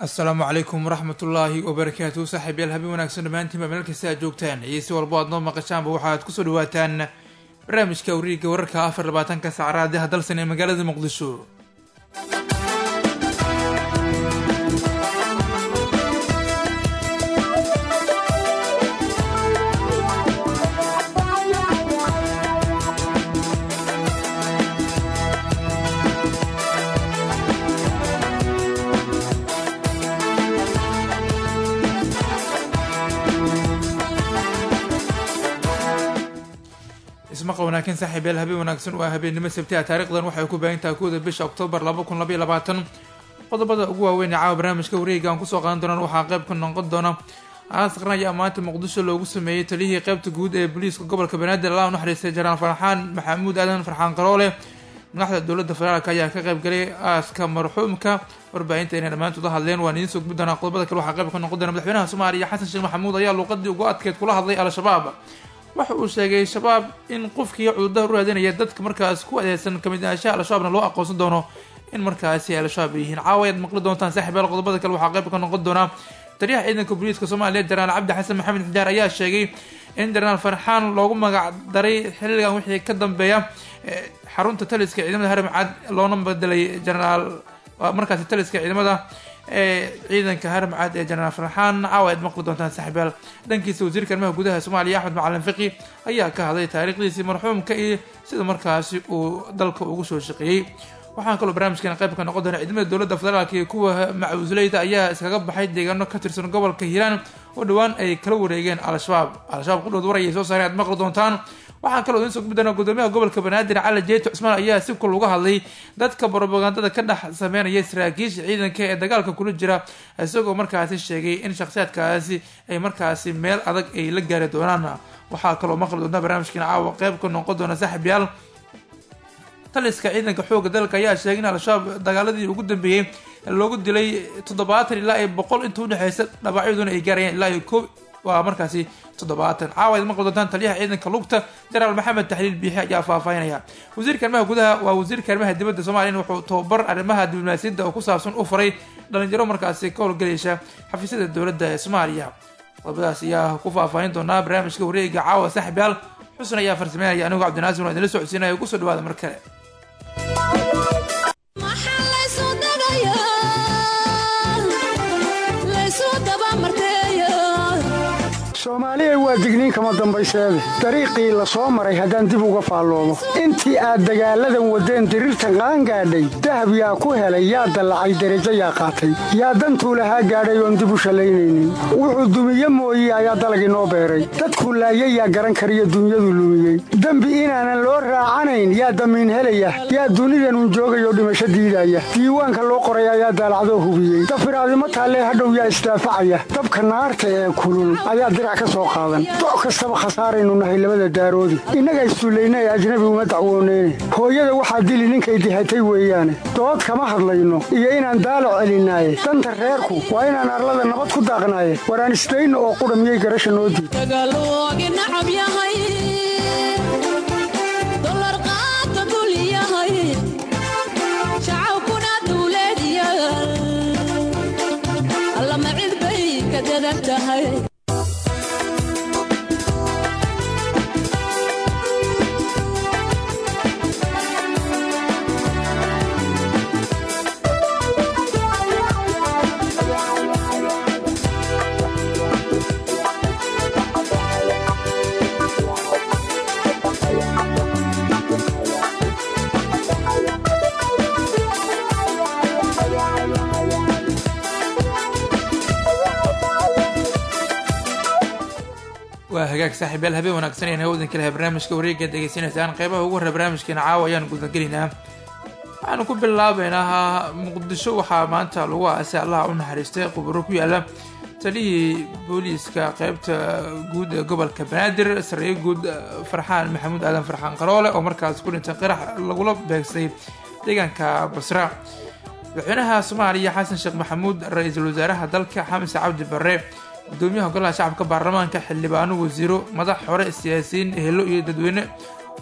asalaamu calaykum waraxmatullaahi wabarakaatu saaxiibyaal habeen wanaagsan dhammaantiinba meel kasta aad joogtaan iyo si walbo aad noo maqashaanba waxaad kusoo dhawaataan barnaamijka wariiga wararka afar labaatanka saacraadiha dalsan ee magaalada muqdisho ismaqa wanaagsan saaxiibyaal habeen wanaagsan waa habeennimo sabtiha taarikhdan waxay ku baahintaha kooda bisha oktoobar laba kun labaiyo labaatan qodobada ugu waaweyn ee caawa barnaamijka wareega aan kusoo qaadan doonaan waxaa qayb ka noqon doona aas qaran ayaa maanta muqdisho loogu sameeyey taliyihii qaybta guud ee booliiska gobolka banaadir allah u naxariistay janaraal farxaan maxamuud aadan farxaan qaroole madaxda dowladda federaalk ayaa ka qayb galay aaska marxuumka warbaahinta inay dhammaantood hadleen waan idiin soo gudbi doonaa qodobada kale waxaa qayb ka noqon doona madaxweynaha soomaaliya xasan sheekh maxamuud ayaa luuqadii ugu adkeyd kula hadlay al-shabaab waxa uu sheegay shabaab in qofkii cududaha u raadinaya dadka markaas ku adeegsan kamid ahaanshaha al-shabaabna loo aqoonsan doono in markaasi al-shabaab yihiin caawa ayaad maqli doontaan saaxiibayaal qodobada kale waxaa qayb ka noqon doonaa taliyaha ciidanka booliiska soomaaliya jenaraal cabdi xasan maxamed xijaar ayaa sheegay in jenaraal farxaan loogu magac daray xilligan wixii ka dambeeya xarunta taliska ciidamada haramcad loona bedelay jenaraal markaasi taliska ciidamada ee ciidanka haramcad ee jenaraal farxaan caawa aad maqli doontaan saaxiibayaal dhankiisa wasiirka arrimaha gudaha soomaaliya axmed macalin fiqi ayaa ka hadlay taariikhdiisii marxuumka iyo sida markaasi uu dalka ugu soo shaqeeyey waxaan kaloo barnaamijkeena qayb ka noqon doona ciidamada dowladda federaalk iyo kuwa macuusleyda ayaa iskaga baxay deegaano ka tirsan gobolka hiiraan oo dhowaan ay kala wareegeen al-shabaab al-shabaab qudhood war ayay soo saareen aad maqli doontaan waxaan kaloo idiin soo gudbi doonaa gudoomiyaha gobolka banaadir cali jeeto cusmaan ayaa si kul uga hadlay dadka brobagandada ka dhex sameynaya saraakiisha ciidanka ee dagaalka kula jira isagoo markaasi sheegay in shakhsiyaadkaasi ay markaasi meel adag ay la gaari doonaan waxaa kaloo maqli doontaa barnaamijkiina caawa qeyb ka noqon doona saaxiibyaal taliska ciidanka xooga dalka ayaa sheegay in al-shabaab dagaaladii ugu dambeeyey loogu dilay toddobaatan ilaa iyo boqol inta udhexeysa dhabacyaduna ay gaarayeen ilaa iyo koob waa markaasi toddobaatan caawa ad maqli doontaan taliyaha ciidanka lugta jenaraal maxamed taxliil biixi ayaa faahfaahinaya wasiirka arrimaha gudaha waa wasiirka arrimaha dibadda soomaliya wuxuu tababar arrimaha diblomaasiyadda oo ku saabsan u faray dhalinyaro markaasi ka howlgelaysa xafiisyada dowladda ee soomaaliya qodobadaas ayaa ku faahfaahin doonaa barnaamijka wareega caawa saaxiibyaal xusn ayaa farsameynaya anigu cabdinaasir waa idinla socodsiinaya kusoo dhawaada mar kale soomaaliya waa digniin kama dambayseede dariiqii la soo maray haddaan dib uga faalloodo intii aad dagaalladan waddeen diriirtan qaangaadhay dahab yaa ku helay yaa dallacay derajo yaa qaatay yaa dantuu lahaa gaadhay oon dib u shallaynaynin wuxuu dumiye mooye ayaa dalag inoo beeray dadkuu laayay yaa garan kariyo dunyadu lumiyey dembi inaanan loo raacanayn yaa damiin helaya yaa dunidanun joogayoo dhimasho diidaya diiwaanka loo qoray ayaa daalacdoo hubiyey dafiraadimo taallee hadhow yaa isdaafacaya dabka naarta ee kulul ayaa doc kastaba khasaaraynu nahay labada daaroodi innaga isduullaynay ajnabi uma dacwooneyne hooyada waxaa dili ninkay dihatay weeyaane dood kama hadlayno iyo inaan daalo celinaaye danta reerku waa inaan arlada nabad ku daaqnaaye waraan isdayno oo qudha miyay garasha noo diid waa hagaag saaxiibyaal habeen wanaagsan ayaan hawdan ka lahay barnaamijka wareega degeysanaysaan qeybaha ugu horre barnaamijkeena caawa ayaan gudagelaynaa waxaanu ku bilaabeynaa muqdisho waxaa maanta lagu aasay allaha u naxariistay quburo ku yaala taliyii booliiska qeybta guud ee gobolka banaadir sarreeye guud farxaan maxamuud aadan farxaan qaroole oo markaas ku dhintay qirax lagula beegsay deegaanka basra madaxweynaha soomaaliya xasan sheekh maxamuud ra-iisul wasaaraha dalka xamise cabdi barre gudoomiyaha golaha shacabka baarlamaanka xildhibaano wasiiro madax hore siyaasiyiin ehelo iyo dadweyne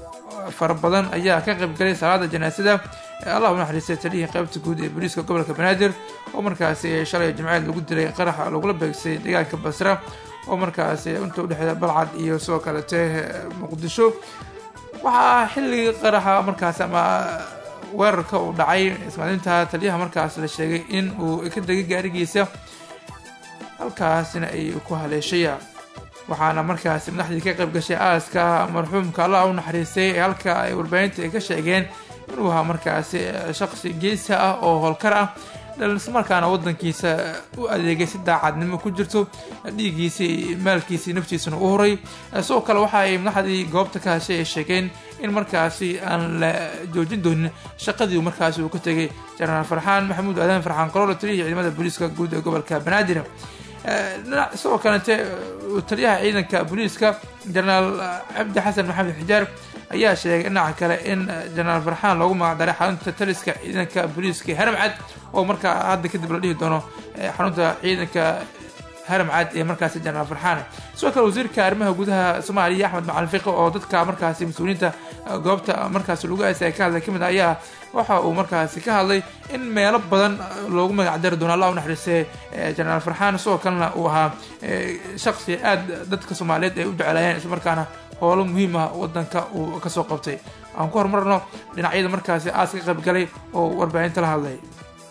fara badan ayaa ka qaybgalay salaada janaasada ee allah u naxariistay taliyihii qaybta guud ee booliiska gobolka banaadir oo markaasi shalay jimceed lagu dilay qaraxa lagula beegsay deegaanka basra oo markaasi inta udhexeeya balcad iyo sidoo kalete muqdisho waxaa xilligii qaraxa markaas ama weerarka uu dhacay ismaalinta taliyaha markaas la sheegay in uu ka degay gaarigiisa halkaasina ay ku haleeshaya waxaana markaasi madaxdii ka qayb gashay aaska marxuumka allah u naxariistay ee halka ay warbaahinta ay ka sheegeen inuu ahaa markaasi shaqsi geesa ah oo howlkar ah ismarkaana wadankiisa u adeegay si daacadnimo ku jirto dhiiggiisii maalkiisii naftiisana u horay sidoo kale waxa ay madaxdii goobta ka hashay ay sheegeen in markaasi aan la joojin doonin shaqadii markaasi uu ka tegay jenaraal farxaan maxamuud aadan farxaan qaroole taliyihii ciidamada booliiska guud ee gobolka banaadir sidoo kalete taliyaha ciidanka booliiska jenaraal cabdi xasan maxamed xijaar ayaa sheegay dhinaca kale in jenaraal farxaan loogu magacdaray xarunta taliska ciidanka booliiska haramcad oo markaa hadda kadib la dhihi doono xarunta ciidanka haramcad ee markaasi jenaraal farxaan sidoo kale wasiirka arrimaha gudaha soomaaliya axmed macalin fiqi oo dadka markaasi mas-uuliyiinta goobta markaasi lagu aasay ka hadlay kamid ayaa waxa uu markaasi ka hadlay in meelo badan loogu magacdari doono allah u naxariistay jenaraal farxaan sidoo kalena uu ahaa shaqsi aad dadka soomaaliyeed ay u jeclaayeen islamarkaana howlo muhiim ah wadanka uu kasoo qabtay aan ku horumarno dhinacyada markaasi aas ka qayb galay oo warbaahinta la hadlay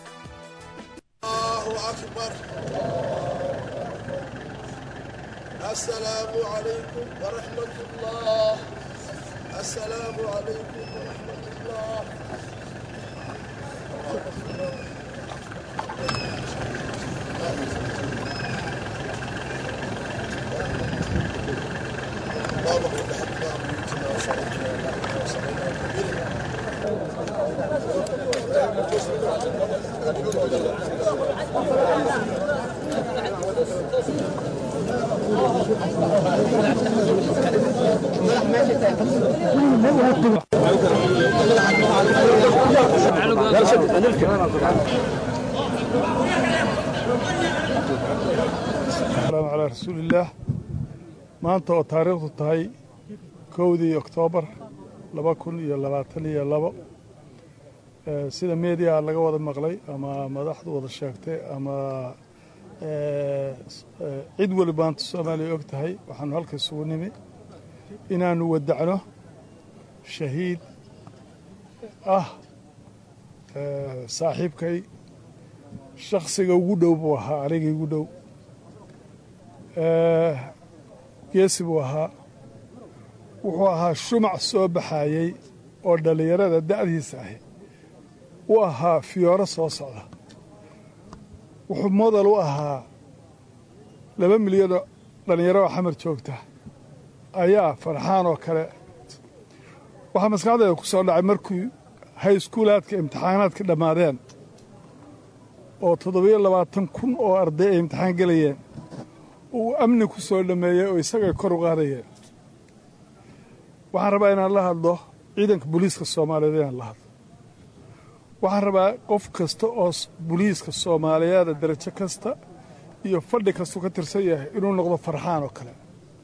السلام عليكم ورحمة الله السلام عليكم ورحمة الله اللهم كل حقنا بيوتنا وصلاتنا وبعدنا وصلينا السلام على رسول الله maanta oo taariikhdu tahay kowdii oktoobar laba kun iyo labaatan iyo labo sida media laga wada maqlay ama madaxdu wada sheegtay ama cid weli maanta soomaaliya og tahay waxaanu halka isugu nimi inaanu wadacno shahiid ah saaxiibkay shaksiga ugu dhow buu ahaa anigii ugu dhow geesi buu ahaa wuxuu ahaa shumac soo baxaayey oo dhallinyarada da'diisa ahi u ahaa fiyooro soo socda wuxuu modal u ahaa laba milyanoo dhallinyaro oo xamar joogta ayaa farxaan oo kale waxaa maskaxdeeda ku soo dhacay markii hayskuulaadka imtixaanaadka dhammaadeen oo toddobiyo labaatan kun oo arday ay imtixaan gelayeen uu amni ku soo dhammeeyey oo isagay kor u qaadayeen waxaan rabaa inaan la hadlo ciidanka booliiska soomaaliyeed inaan la hadlo waxaan rabaa qof kasta oo booliiska soomaaliyeeda darajo kasta iyo fadhi kastuu ka tirsan yahay inuu noqdo farxaan oo kale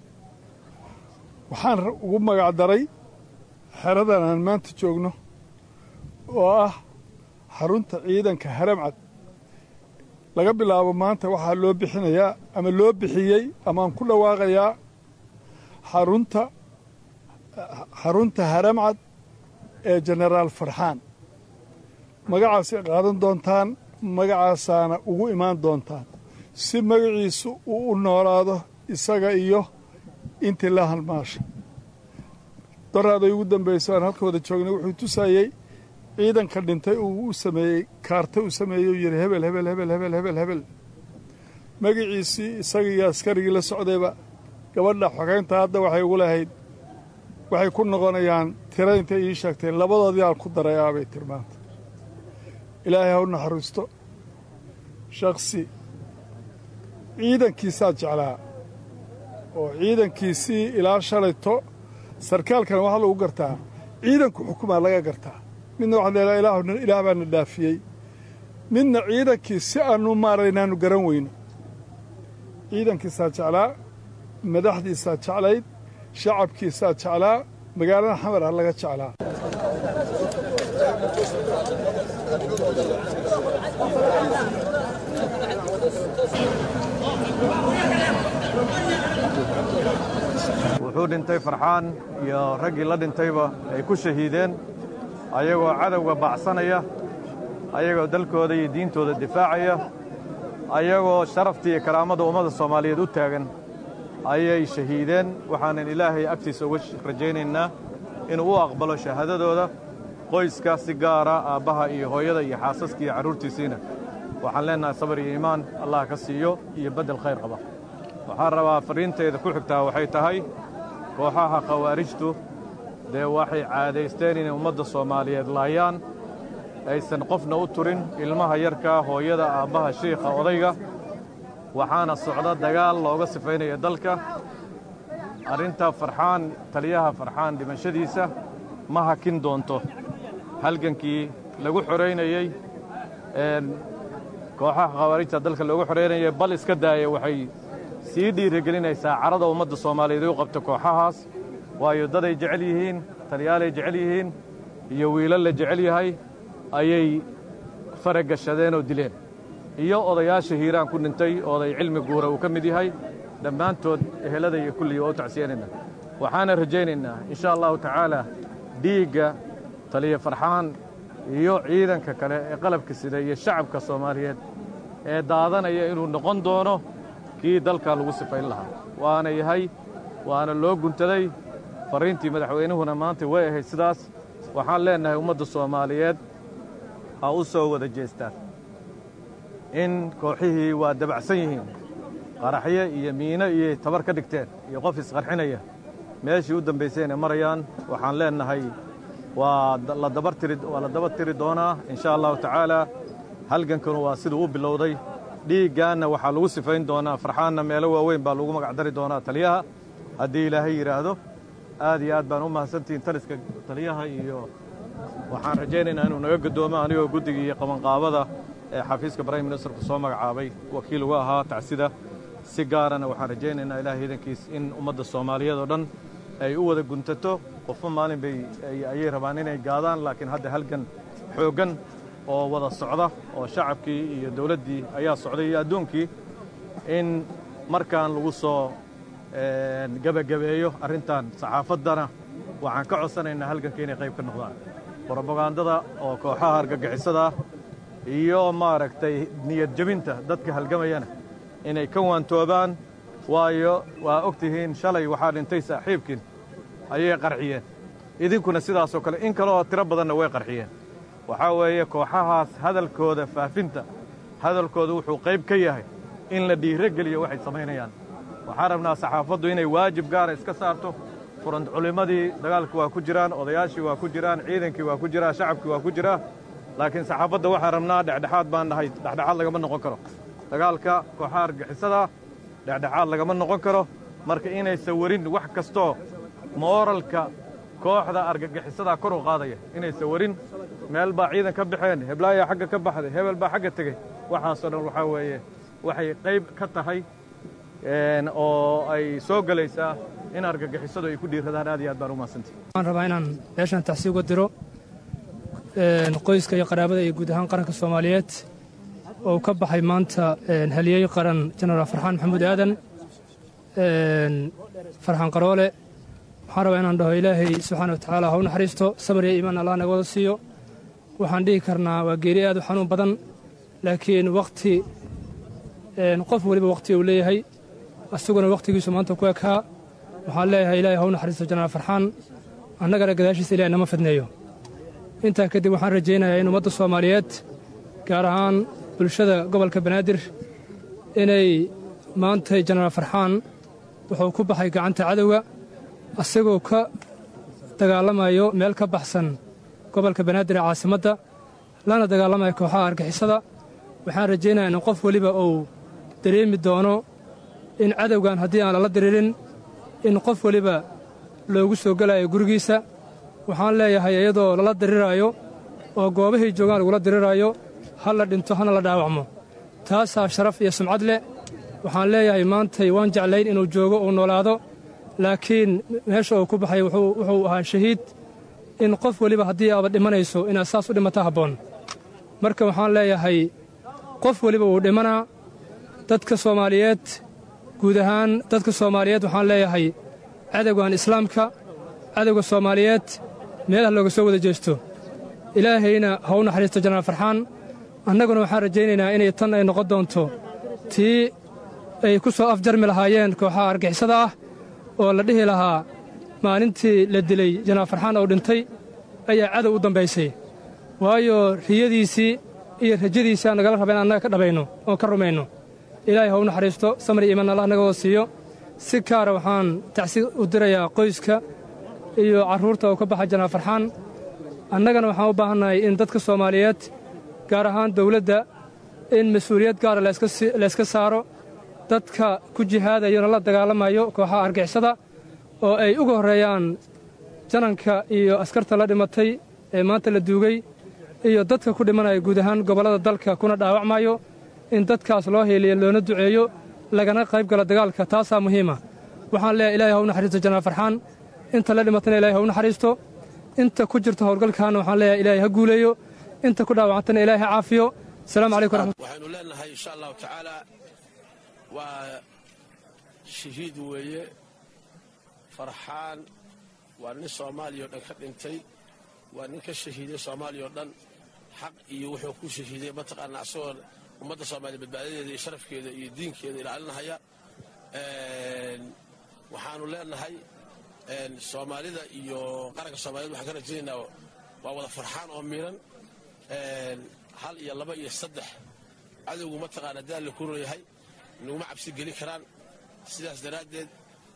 waxaan ugu magacdaray xeradan aan maanta joogno oo ah xarunta ciidanka haramcad laga bilaabo maanta waxaa loo bixinayaa ama loo bixiyey amaaan ku dhawaaqayaa xarunta xarunta haramcad ee jenaraal farxaan magacaasay qaadan doontaan magacaasaana ugu imaan doontaan si magaciisu uu u noolaado isaga iyo intii la halmaasha daraaday ugu dambaysa aan halka wada joognay wuxuu tusayey ciidanka dhintay uu u sameeyey kaarta uu sameeyey uu yidhi hebel hebel hebel hebel hebel hebel magaciisii isagii iyo askarigii la socdayba gabadha xogeynta hadda waxay ugu lahayd waxay ku noqonayaan tira intay ii sheegtay labadoodii aan ku daray aabay tilmaanta ilaahay ha u naxariisto shaksi ciidankiisaa jeclaa oo ciidankiisii ilaa shalayto sarkaalkana waxaa lagu gartaa ciidanku xukumaa laga gartaa midna waxaa leedaha ilaah ilaah baana dhaafiyey midna ciidankii si aanu maaray inaanu garan weyno ciidankiisaa jeclaa madaxdiisaa jeclayd shacabkiisaa jeclaa magaalada xamar ha laga jeclaa wuxuu dhintay farxaan iyo raggii la dhintayba ay ku shahiideen ayagoo cadowga baacsanaya ayagoo dalkooda iyo diintooda difaacaya ayagoo sharaftii iyo karaamada ummadda soomaaliyeed u taagan ayay shahiideen waxaanan ilaahay agtiisa uga rajaynaynaa inuu u aqbalo shahaadadooda qoyska si gaara aabbaha iyo hooyada iyo xaasaska iyo carruurtiisiina waxaan leennahay sabar iyo iimaan allah ka siiyo iyo beddel khayr qaba waxaan rabaa farriinteeda ku xigtaa waxay tahay kooxaha khawaarijtu dee waxay caadaysteen inay ummadda soomaaliyeed laayaan aysan qofna u turin ilmaha yarkaa hooyada aabbaha shiikha odayga waxaana socda dagaal looga sifaynaya dalka arrinta farxaan taliyaha farxaan dhimashadiisa ma hakin doonto halgankii lagu xoraynayey kooxaha khawaarijta dalka loogu xoraynayay bal iska daaya waxay sii dhiirigelinaysaa carada ummadda soomaaliyeed u qabta kooxahaas waayo daday jecel yihiin taliyaalay jecel yihiin iyo wiilal la jecel yahay ayay faragashadeen oo dileen iyo odayaasha hiiraan ku dhintay oday cilmi guura uu ka mid yahay dhammaantood ehelada iyo kulligii waa u tacsiyanaynaa waxaana rajaynaynaa insha allahu tacaala dhiigga taliya farxaan iyo ciidanka kale ee qalabka sida iyo shacabka soomaaliyeed ee daadanaya inuu noqon doono kii dalka lagu sifayn lahaa waana yahay waana loo guntaday farriintii madaxweynuhuna maanta way ahayd sidaas waxaan leennahay ummadda soomaaliyeed ha u soo wada jeestaan in kooxihii waa dabacsan yihiin qaraxyo iyo miino iyo tabar ka dhigteen iyo qof isqarxinaya meeshii u dambaysayna marayaan waxaan leennahay waa la dabartiri waa la daba tiri doonaa insha allahu tacaala halgankanu waa siduu u bilowday dhiiggaanna waxaa lagu sifayn doonaa farxaanna meelo waaweyn baa lagu magacdari doonaa taliyaha haddii ilaahay yidhaahdo aad iyo aad baan u mahadsantihiin taliska taliyaha iyo waxaan rajaynaynaa inuu naga gadoomo anigoo guddiga iyo qabanqaabada ee xafiiska prime ministerku soo magacaabay wakiil uga ahaa tacsida si gaarana waxaan rajaynaynaa ilahay idankiis in ummadda soomaaliyeed oo dhan ay u wada guntato qofba maalin bay ayay rabaan inay gaadaan laakiin hadda halgan xooggan oo wada socda oo shacabkii iyo dawladdii ayaa socday iyo adduunkii in markaan lagu soo gebagabeeyo arrintan saxaafaddana waxaan ka codsanaynaa halganka inay qayb ka noqdaan brobagandada oo kooxaha argagixisada iyo maaragtay niyad jebinta dadka halgamayana inay ka waantoobaan waayo waa og tihiin shalay waxaa dhintay saaxiibkiin ayay qarxiyeen idinkuna sidaasoo kale in kaleoo tiro badanna way qarxiyeen waxaa weeye kooxahaas hadalkooda faafinta hadalkooda wuxuu qayb ka yahay in la dhiiro geliyo waxay samaynayaan waxaan rabnaa saxaafaddu inay waajib gaara iska saarto furant culimmadii dagaalka waa ku jiraan odayaashii waa ku jiraan ciidankii waa ku jiraa shacabkii waa ku jiraa laakiin saxaafadda waxaan rabnaa dhexdhexaad baan nahay dhexdhexaad lagama noqon karo dagaalka kooxaha argixisada dhexdhexaad lagama noqon karo marka inaysan warin wax kastoo mooralka kooxda argagixisada kor u qaadaya inaysan warin meel baa ciidan ka baxeen heblaayaa xagga ka baxday hebel baa xagga tegey waxaasoo dhan waxaa weeye waxay qayb ka tahay oo ay soo gelaysaa in argagixisadu ay ku dhiiradaan aad iyo aad baan u mahadsantahy waxaan rabaa inaan meeshan tacsi uga diro qoyska iyo qaraabada iyo guud ahaan qaranka soomaaliyeed oo ka baxay maanta haliyey qaran jenaraal farxaan maxamuud aadan farxaan qaroole waxaan rabaa inaan dhaho ilaahay subxaana wa tacaala ha u naxariisto sabar iyo iimaan allah naga wada siiyo waxaan dhihi karnaa waa geeri aad u xanuun badan laakiin wakhti qof weliba wakhti uu leeyahay asaguna wakhtigiisu maanta ku ekaa waxaan leeyahay ilaahay ha u naxariisto jenaraal farxaan annagana gadaashiisa ilahay nama fidneeyo intaa kadib waxaan rajaynayaa in ummadda soomaaliyeed gaar ahaan bulshada gobolka banaadir inay maantay jenaraal farxaan wuxuu ku baxay gacanta cadowga asagoo ka dagaalamayo meel ka baxsan gobolka banaadir ee caasimadda lana dagaalamayo kooxaha argixisada waxaan rajaynayaa in qof weliba uu dareemi doono in cadowgan haddii aan lala diriirin in qof weliba loogu soo gelayo gurigiisa waxaan leeyahay iyadoo lala diriraayo oo goobahay joogaan lagula diriraayo ha la dhinto hana la dhaawacmo taasaa sharaf iyo sumcad leh waxaan leeyahay maantay waan jeclayn inuu joogo uu noolaado laakiin meesha uu ku baxay wuxuu wuxuu ahaa shahiid in qof weliba haddii aaba dhimanayso inaad saas u dhimata habboon marka waxaan leeyahay qof weliba wuu dhimanaa dadka soomaaliyeed guud ahaan dadka soomaaliyeed waxaan leeyahay cadowgan islaamka cadowga soomaaliyeed meelaha looga soo wada jeesto ilaahayna ha u naxariisto janaal farxaan annaguna waxaan rajaynaynaa inay tan ay noqon doonto tii ay ku soo afjarmi lahaayeen kooxaha argixisada ah oo la dhihi lahaa maalintii la dilay janaal farxaan oo dhintay ayaa cadow u dambaysay waayo riyadiisii iyo rajadiisii aan nagala raba in annaga ka dhabayno oo ka rumayno ilaahay ha u naxariisto samri iiman allah naga wada siiyo si kaara waxaan tacsi u dirayaa qoyska iyo carruurta oo ka baxa janaal farxaan annagana waxaan u baahannahay in dadka soomaaliyeed gaar ahaan dawladda in mas-uuliyad gaara layska saaro dadka ku jihaadayona la dagaalamayo kooxaha argixisada oo ay uga horreeyaan jananka iyo askarta la dhimatay ee maanta la duugay iyo dadka ku dhimanaya guud ahaan gobollada dalka kuna dhaawacmayo in dadkaas loo heeliyo loona duceeyo lagana qayb galo dagaalka taasaa muhiima waxaan leeyahay ilahay ha u naxariisto janaal farxaan inta la dhimatana ilahay ha u naxariisto inta ku jirta howlgalkaana waxaan leeyahay ilaahay ha guuleeyo inta ku dhaawacantana ilaahay ha caafiyo asalaamu calaykum raxmat waxaynu leenahay insha allahu tacaala waa shahiid weeye farxaan waa nin soomaaliya o dhan ka dhintay waa nin ka shahiiday soomaaliya o dhan xaq iyo wuxuu ku shahiiday mataqaanaa asagoo ummadda soomaaliya badbaadadeeda iyo sharafkeeda iyo diinkeeda ilaalinahaya waxaanu leenahay soomaalida iyo qaranka soomaaliyed waxaan ka rajaynaynaa waa wada farxaan oo miiran hal iyo laba iyo saddex cadowgu mataqaana daal la kuroyahay naguma cabsi geli karaan sidaas daraaddeed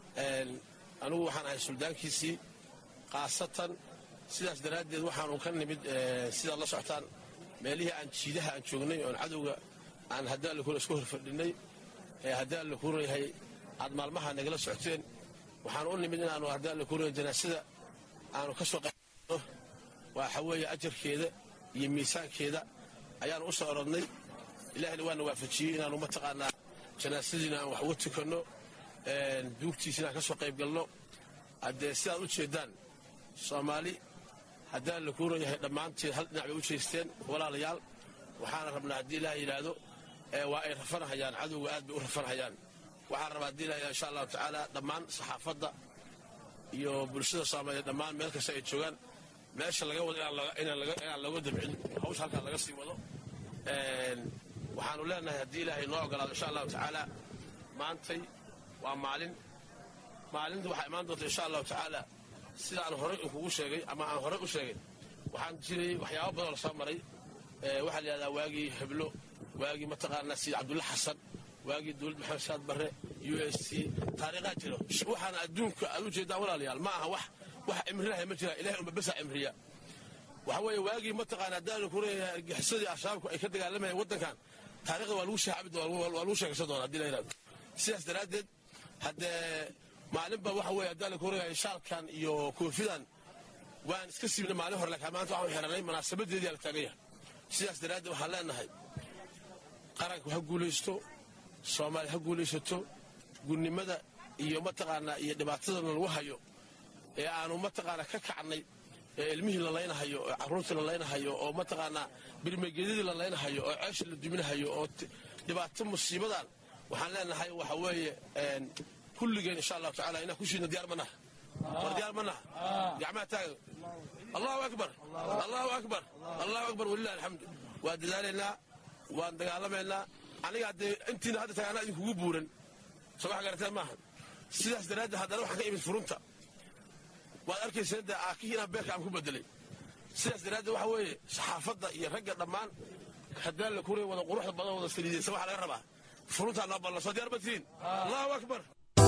anugu waxaan ahay suldaankiisii khaasatan sidaas daraaddeed waxaanu ka nimid sidaad la socotaan meelihii aan jiidaha aan joognay oon cadowga aan haddaan la kuro isku horfadhinnay ee haddaan la kuroyahay aad maalmaha nagala socoteen waxaanu u nimid inaanu haddaan la kuroya janaasada aanu ka soo qayno waxa weeye ajarkeeda iyo miisaankeeda ayaanu u soo orodnay ilaahina waana waafajiyey inaanu mataqaanaa janaasadiina aan wax uga tukanno duugtiisina aan ka soo qayb galno haddee sidaad u jeeddaan soomaali haddaan la kuurayahay dhammaanteed hal dhinac bay u jeesteen walaalayaal waxaana rabnaa haddii ilaah yidhaahdo waa ay rafanahayaan cadowga aad bay u rafanahayaan waxaan rabaa haddii ilaah insha allahu tacaala dhammaan saxaafadda iyo bulshada soomaaliyeed dhammaan meel kasta ay joogaan meesha laga wado inaan looga dabcin hawsha halkaan laga sii wado waxaanu leenahay haddii ilaahay noo ogolaado insha allahu tacaala maantay waa maalin maalinta waxaa imaan doonta insha allahu tacaala sida aan horey kugu sheegay ama aan horey u sheegay waxaan jiray waxyaabo badanoo lasoo maray waxaa la yidhahdaa waagii heblo waagii mataqaanaa sayid cabdulla xasan waagii dowlad maxamed saad barre u s c taariikhaa jiro waxaana adduunka aad u jeeddaan walaalayaal ma aha wax wax cimrinahay ma jira ilahay unba besa cimriya waxa weeye waagii mataqaana haddaanu ku leeyahay argixisadii ashaabku ay ka dagaalamayeen waddankan taariikhda waa lagu shaacabi doona waa lagu sheegaysan doona haddii la yidhahdo sidaas daraaddeed haddee maalinba waxa weeye haddaan ku leeyahay shaalkan iyo koofidan waan iska siibnay maalin hore laakiin maanta waxaan xiranay munaasabadeedii la taagan yahay sidaas daraaddeed waxaan leenahay qaranku ha guulaysto soomaaliya ha guulaysato gudnimada iyo mataqaanaa iyo dhibaatadana lagu hayo ee aanu mataqaanaa ka kacnay ee ilmihii la laynahayo oo carruurtii la laynahayo oo mataqaanaa birmagedadii la laynahayo oo ceesha la duminahayo oo dhibaato musiibadan waxaan leenahay waxa weeye kulligeen insha allahu tacala inaan ku shiidno diyaar ma naha war diyaar ma naha gacmaha taaga allahu akbar allahu akbar allahu akbar walilah alxamdu waa dadaalaynaa waan dagaalamaynaa aniga haddee intiina hadda tagaanaa idinkugu buuran soo wax garateen maaha sidaas daraaddeed haddana waxaan ka imid furunta waad arkayseen dee aakihii inaan beerka aan ku bedelay sidaas daraaddeed waxa weeye saxaafadda iyo ragga dhammaan haddaan la kuray wada quruxda badan wada saliidaysa waxaa laga rabaa furuntaa noo ballan soo diyaar ma tihiin allahu akbar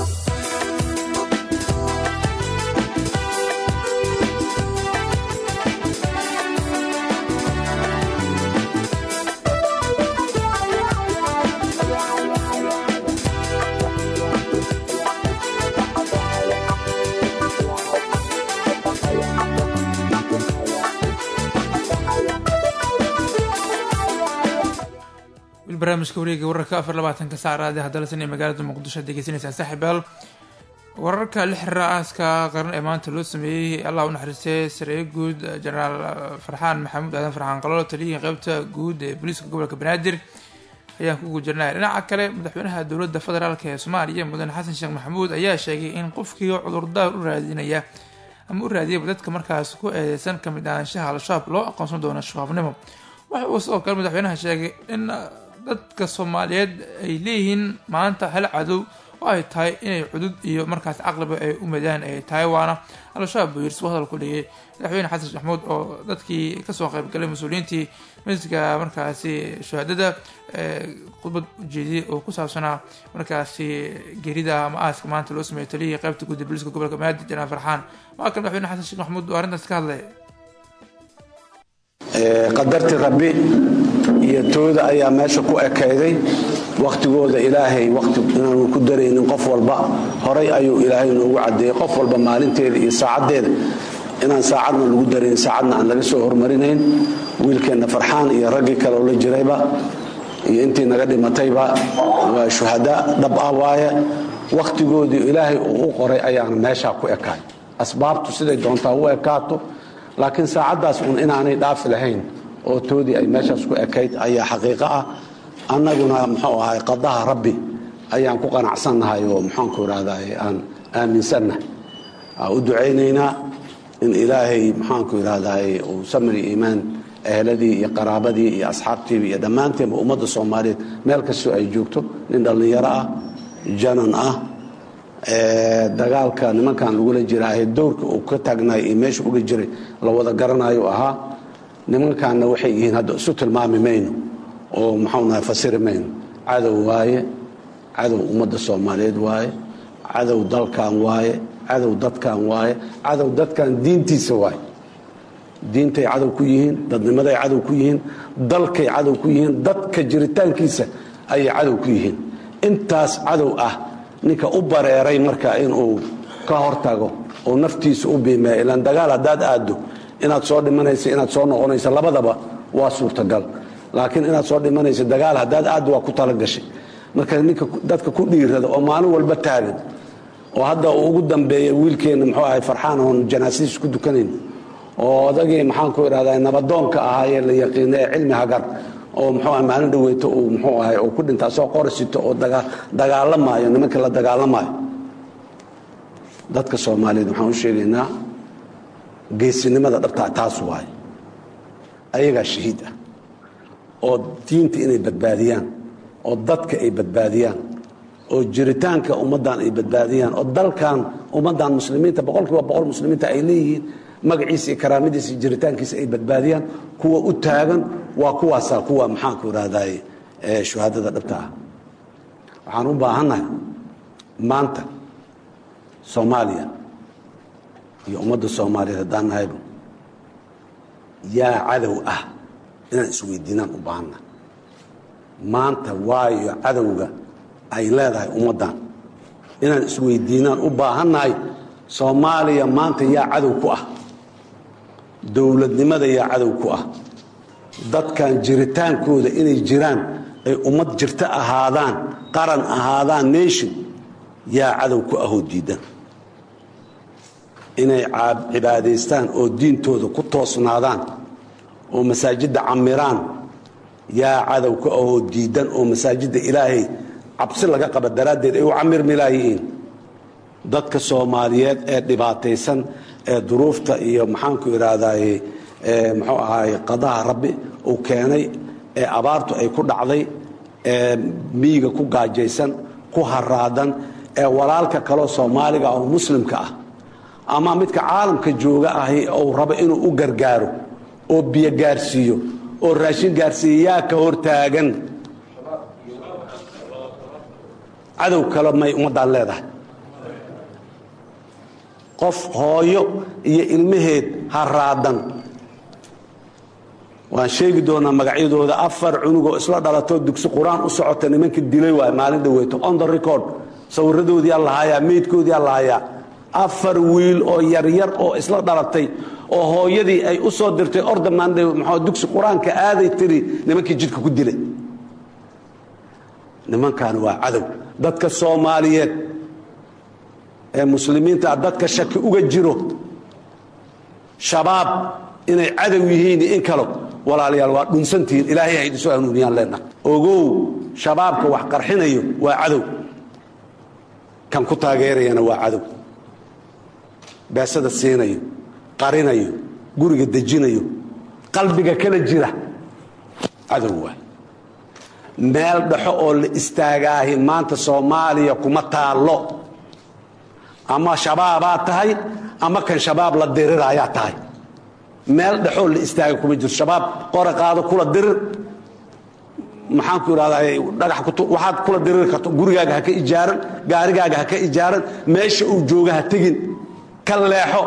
wil barnaamijka wareega wararka afar labaatanka saacraadi haddalasan ee magaalada muqdisho aad degeysanaysaan saaxiibaal wararka la xiriira aaska qaran ee maanta loo sameeyey allah u naxariistay sareye guud jenaraal farxaan maxamuud aadan farxaan qalolo taliyihii qeybta guud ee booliiska gobolka banaadir ayaan ku gujirnay dhinaca kale madaxweynaha dowladda federaalk ee soomaaliya mudane xasan sheekh maxamuud ayaa sheegay in qofkii cudurdaar u raadinaya ama u raadiyaba dadka markaas ku eedeysan kamid ahaanshaha al-shabaab loo aqoonsan doono shabaabnimo waxa uu sidoo kale madaxweynaha sheegay in dadka soomaaliyeed ay leeyihiin maanta hal cadow oo ay tahay inay cudud iyo markaas caqliba ay u madaan ay tahay waana al-shabaab buu yiri suu hadal ku dhigay madaxweyne xasan sheekh maxamuud oo dadkii kasoo qaybgalay mas-uuliyiintii masjidka markaasi shahaadada khudbad ujeediyey oo ku saabsanaa markaasi gerida ama aaska maanta loo sameeyay taliyihii qaybta guud ee booliiska gobolka banaadir janaan farxaan waa kan madaxweyne xasan sheekh maxamuud oo arrintaas ka hadlaya qadartii rabbi iyo tooda ayaa meesha ku ekayday wakhtigooda ilaahay wati inaanu ku daraynin qof walba horay ayuu ilaahay noogu cadeeyey qof walba maalinteeda iyo saacaddeeda inaan saacadna lagu darayn saacadna aan laga soo hormarinayn wiilkeenna farxaan iyo raggii kale oo la jirayba iyo intii naga dhimatayba waa shuhada dhab ah waaye wakhtigoodii ilaahay uu u qoray ayaana meeshaa ku ekaay asbaabtu siday doontaa u ekaato laakiin saacaddaas uun inaanay dhaafi lahayn oo toodii ay meeshaas ku ekayd ayaa xaqiiqo ah annaguna muxuu ahay qadaha rabbi ayaan ku qanacsannahay oo muxaanku idhahdaa aan aaminsannahay aan u ducaynaynaa in ilaahay maxaanku idhahdaa uu samir iyo iimaan eheladii iyo qaraabadii iyo asxaabtiiba iyo dhammaanteenba ummadda soomaaliyeed meel kastoo ay joogto nin dhallinyaro ah janan ah dagaalka nimankan lagula jiraahe dowrka uu ka taagnaay iyo meesha uga jiray la wada garanayo ahaa nimankaanna waxay yihiin hadda isu tilmaami mayno oo maxaunahay fasiri mayno cadow waaye cadow ummadda soomaaliyeed waaye cadow dalkan waaye cadow dadkan waaye cadow dadkan diintiisa waaye diintay cadow ku yihiin dadnimaday cadow ku yihiin dalkay cadow ku yihiin dadka jiritaankiisa ayay cadow ku yihiin intaas cadow ah ninka u bareeray marka inuu ka hortago oo naftiisa u biimeeya ilaan dagaal haddaad aaddo inaad soo dhimanaysa inaad soo noqonaysa labadaba waa suurtagal laakiin inaad soo dhimanaysa dagaal haddaad aaddo waa ku talagashay marka ninka dadka ku dhiirada oo maalin walba taagan oo hadda uu ugu dambeeya wiilkeenna muxuu ahay farxaan oon janaasadiis ku dukanayn oo odagii maxaanku idhahdaa nabadoonka ahaayee la yaqiina ee cilmi hagar oo muxuu ahay maalin dhaweyto uu muxuu ahay oo ku dhintaa soo qorisito oo dagaalamaayo nimanka la dagaalamaayo dadka soomaaliyeed waxaan u sheegaynaa geesinimada dhabtaa taas waaye ayagaa shahiid ah oo diinta inay badbaadiyaan oo dadka ay badbaadiyaan oo jiritaanka ummaddan ay badbaadiyaan oo dalkan ummaddan muslimiinta boqol kiiba boqol muslimiinta ay leeyihiin magaciisa iyo karaamadiisa iyo jiritaankiisa ay badbaadiyaan kuwa u taagan waa kuwaasaa kuwa maxaanku idhahdaye shuhaadada dhabta ah waxaan u baahannahay maanta soomaaliya iyo ummadda soomaaliyeed haddaan nahayba yaa cadow ah inaan isweydiinaan u baahannahay maanta waayo cadowga ay leedahay ummaddan inaan isweydiinaan u baahannahay soomaaliya maanta yaa cadow ku ah dowladnimada yaa cadow ku ah dadkan jiritaankooda inay jiraan ay ummad jirto ahaadaan qaran ahaadaan nation yaa cadow ku ahoo diidan inay cibaadaystaan oo diintooda ku toosnaadaan oo masaajidda camiraan yaa cadow ku ahoo diidan oo masaajidda ilaahay cabsi laga qaba daraaddeed ay u camirmi laayihiin dadka soomaaliyeed ee dhibaataysan ee duruufta iyo maxaanku idhaahdaye muxuu ahaay qadaha rabbi uu keenay ee abaartu ay ku dhacday ee miyiga ku gaajaysan ku haraadan ee walaalka kaleo soomaaliga oo muslimka ah ama midka caalamka jooga ahi uu rabo inuu u gargaaro oo biyo gaarsiiyo oo raashin gaarsiiya yaa ka hortaagan cadow kale may ummaddaan leedahay qof hooyo iyo ilmaheed haraadan waan sheegi doonaa magacyadooda afar cunugoo isla dhalatoo dugsi qur-aan u socota nimanka dilay waay maalin dhaweeto on the record sawiradoodii allahayaa meydkoodii allahayaa afar wiil oo yaryar oo isla dhalatay oo hooyadii ay u soo dirtay ordamaan mxuu dugsi qur-aanka aaday tiri nimankii jidhka ku dilay nimankan waa cadow dadka soomaaliyeed ee muslimiinta dadka shaki uga jiro shabaab inay cadow yihiin in kalo walaalayaal waa dhunsantihiin ilaahay ha idinsoo hanuuniyaan leenaha ogow shabaabka wax qarxinayo waa cadow kan ku taageerayana waa cadow beesada siinayo qarinayo guriga dejinayo qalbiga kala jira cadow waay meel dhexo oo la istaagaahi maanta soomaaliya kuma taallo ama shabaabaa tahay ama kan shabaab la diriraayaa tahay meel dhexoo la istaaga kuma jirto shabaab qore qaado kula dirir maxaanku idhahdaa dhagax waxaad kula diriri karto gurigaaga ha ka ijaaran gaarigaaga ha ka ijaaran meesha uu jooga ha tegin ka leexo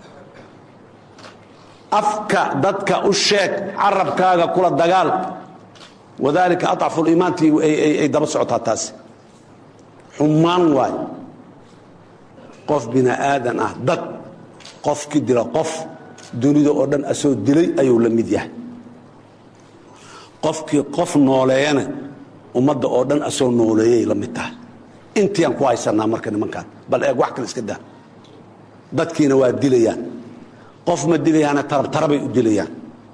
afka dadka u sheeg carabkaaga kula dagaal wadaalika aطcafu liimaantii ay daba socotaa taasi xumaan waay qof bini aadan ah dad qofkii dila qof dunida oo dhan asoo dilay ayuu la mid yahay qofkii qof nooleeyana ummadda oo dhan asoo nooleeyay la mid tahay intiiaan ku haysanaa marka nimankaan bal eeg wax kale iska daa dadkiina waa dilayaan qof ma dilayaana tarabtarabay u dilayaan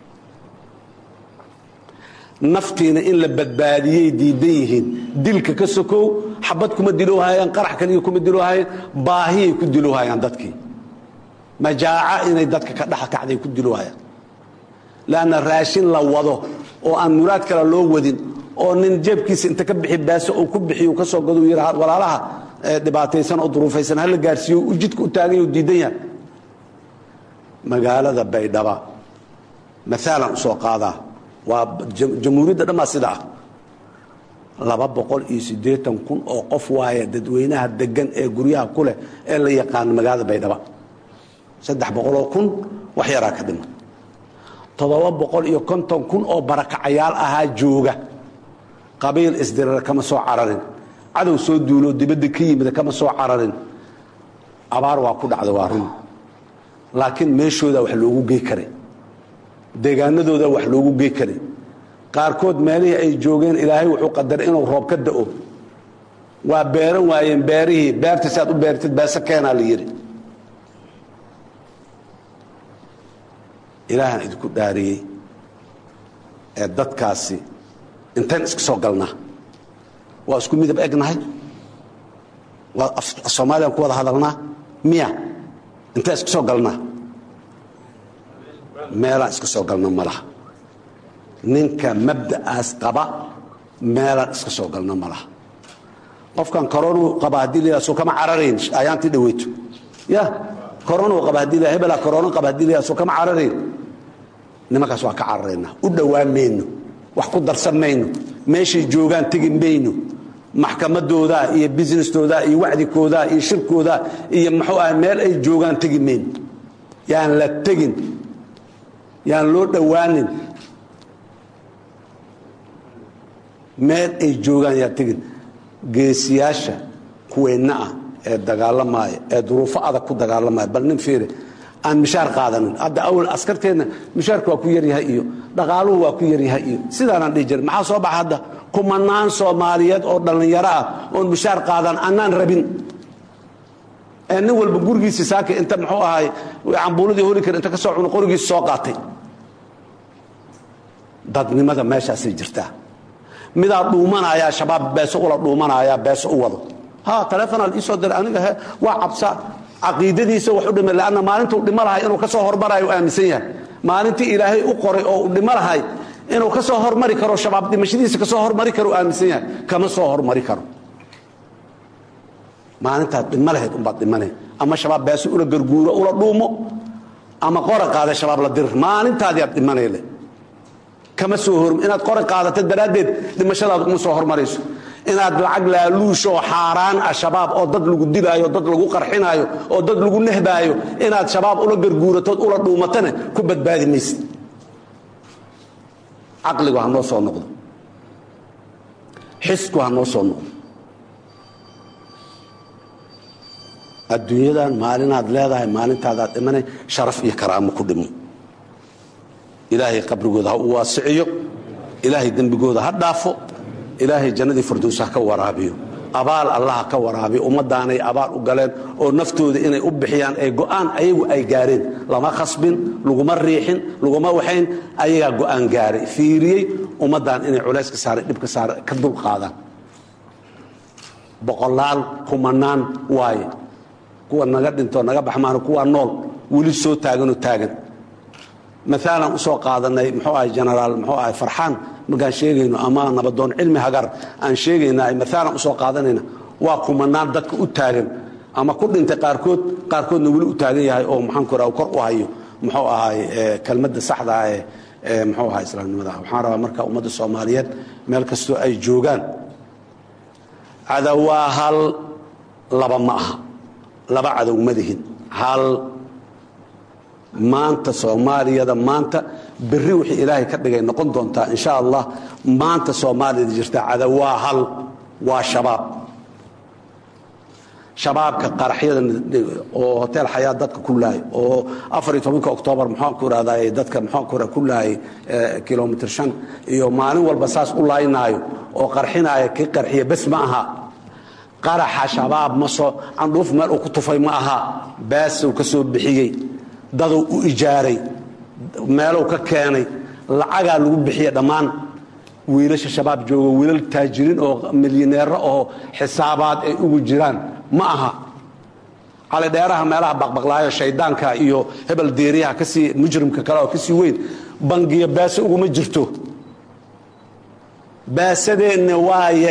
naftiina in la badbaadiyey diidan yihiin dilka ka sokow xabad kuma diloohayaan qarax kaliya kuma diloohayaan baahiyay ku diloohayaan dadkii majaaca inay dadka ka dhex kacday ku diloohayaan leanna raashin la wado oo aan muraad kale loo wadin oo nin jeebkiisa inta ka bixi baaso uu ku bixiy ka soo gado yidha walaalaha dhibaataysan oo duruufaysan hala gaarsiiyo u jidka u taagan yaho diidan yahay magaalada baydhaba maalan u soo qaadaa waa jamhuuriyadda dhammaa sida ah laba boqol iyo siddeetan kun oo qof waaya dadweynaha degan ee guryaha ku leh ee la yaqaano magaalada baydhaba saddex boqoloo kun wax yaraa ka dhima toddoba boqol iyo konton kun oo barakacayaal ahaa jooga qabiil isdirira kama soo cararin cadow soo duuloo dibadda ka yimida kama soo cararin abaar waa ku dhacda waa run laakiin meeshooda wax loogu gey karay deegaanadooda wax loogu gey karay qaarkood meelihii ay joogeen ilaahay wuxuu qadaray inuu roob ka da'o waa beeran waayeen beerihii beerta si aad u beertid beese keenaa la yidhi ilaahaan idinku dhaariyey ee dadkaasi intayn iska soo galnaa waa isku midab egnahay waa soomaaliyaan ku wada hadalnaa miya intaan iska soo galnaa meelaan iska soo galna ma laha ninka mabda'aas qaba meelaan iska soo galna ma laha qofkan koronuu qaba haddii la soo kama cararayn ayaantii dhaweyto ya koronuu qaba haddii la hebelaa korono qaba haddii la soo kama cararayn nimankaas waa ka cararaynaa u dhowaan mayno wax ku darsan mayno meeshay joogaan tegi mayno maxkamadooda iyo businestooda iyo wacdikooda iyo shirkooda iyo muxuu ah meel ay joogaan tegi mayno yaan la tegin yaan loo dhowaanin meel ay joogaan yaan tegin geesiyaasha kuweenna ah ee dagaalamaya ee duruufo adag ku dagaalamaya bal nin fiiri aan mishaar qaadanin hadda awal askarteenna mishaarku waa ku yaryahay iyo dhaqaaluhu waa ku yaryahay iyo sidaanaan dhihi jirin maxaa soo baxa hadda kumanaan soomaaliyeed oo dhallinyaro ah oon mishaar qaadan annaan rabin ee nin walba gurigiisi saaka inta muxuu ahay cambuuladii holi kar inta ka soo cuno qorigiisi soo qaatay dadnimada meeshaasay jirtaa midaa dhuumanaya shabaab beeso ula dhuumanaya beeso u wado ha taleefonaa la iisoo diray aniga he waa cabsa caqiidadiisa wax u dhima lanna maalintuu dhimo lahay inuu ka soo hormarayo aaminsan yahay maalintii ilaahay u qoray oo uu dhimo lahay inuu ka soo hormari karo shabaab dhimashadiisa ka soo hormari karo aaminsan yahay kama soo hormari karo maalintaad dhimo lahayd umbaad dhimanay ama shabaab beeso ula garguuro ula dhuumo ama qora qaada shabaab la dirir maalintaadiaad dhimanayle kama soo hor inaad qora qaadata daraaddeed dhimashadaad uma soo hormarayso inaad lacag laaluushoo xaaraan ah shabaab oo dad lagu dilaayo dad lagu qarxinaayo oo dad lagu nehbaayo inaad shabaab ula garguuratood ula dhuumatana ku badbaadi maysid caqligu ha noo soo noqdo xisku ha noo soo noqdo adduunyadan maalinaad leedahay maalintaadaad dhimanay sharaf iyo karaamo ku dhimo ilaahay qabrigooda ha u waasiciyo ilaahay dembigooda ha dhaafo ilaahay jannadii fardows ha ka waraabiyo abaal allaha ka waraabiy ummadaanay abaal u galeen oo naftooda inay u bixiyaan ay go'aan ayagu ay gaareen lama khasbin laguma riixin laguma waxayn ayagaa go'aan gaaray fiiriyey ummaddan inay culays ka saara dhib ka saara ka dulqaadaan boqolaal kumanaan waaye kuwa naga dhinto naga baxmaan kuwa nool weli soo taaganoo taagan maalan usoo qaadanay muxuu ahay genaraal muxuu ahay farxaan markaan sheegayno ama nabadoon cilmi hagar aan sheegayna maalan usoo qaadanayna waa kumanaan dadka u taagan ama ku dhintay qaarkood qaarkoodna weli u taagan yahay oo maxaan ku raha kor u hayo muxuu ahay kelmadda saxda ah ee muxuu ahay islaamnimada waxaan rabaa marka ummadda soomaaliyeed meel kastoo ay joogaan cadow waa hal laba ma aha laba cadow madihin hal maanta soomaaliyada maanta berri wixii ilaahay ka dhigay noqon doontaa insha allah maanta soomaaliyada jirta cadow waa hal waa shabaab shabaabka qaraxyada oo hotel xayaa dadka ku laayay oo afariyo tobanka oktoobar maxaan ku irahdaa dadka maxaan ku ku laayay kilomitr shan iyo maalin walba saas u laaynaayo oo qarxinaaya kii qarxiya bes ma aha qaraxa shabaab ma soo candhuuf meel uu ku tufay ma aha baasuu ka soo bixiyey daduu u ijaaray meelow ka keenay lacagaa lagu bixiya dhammaan wiilasha shabaab joogo wiilal taajiriin oo milyaneero oo xisaabaad ay ugu jiraan ma aha calidheeraha meelaha baqbaqlaayo shaydaanka iyo hebel deeriyaha kasii mujrimka kale oo kasii weyn bangiyo baase uguma jirto baasadeenna waaye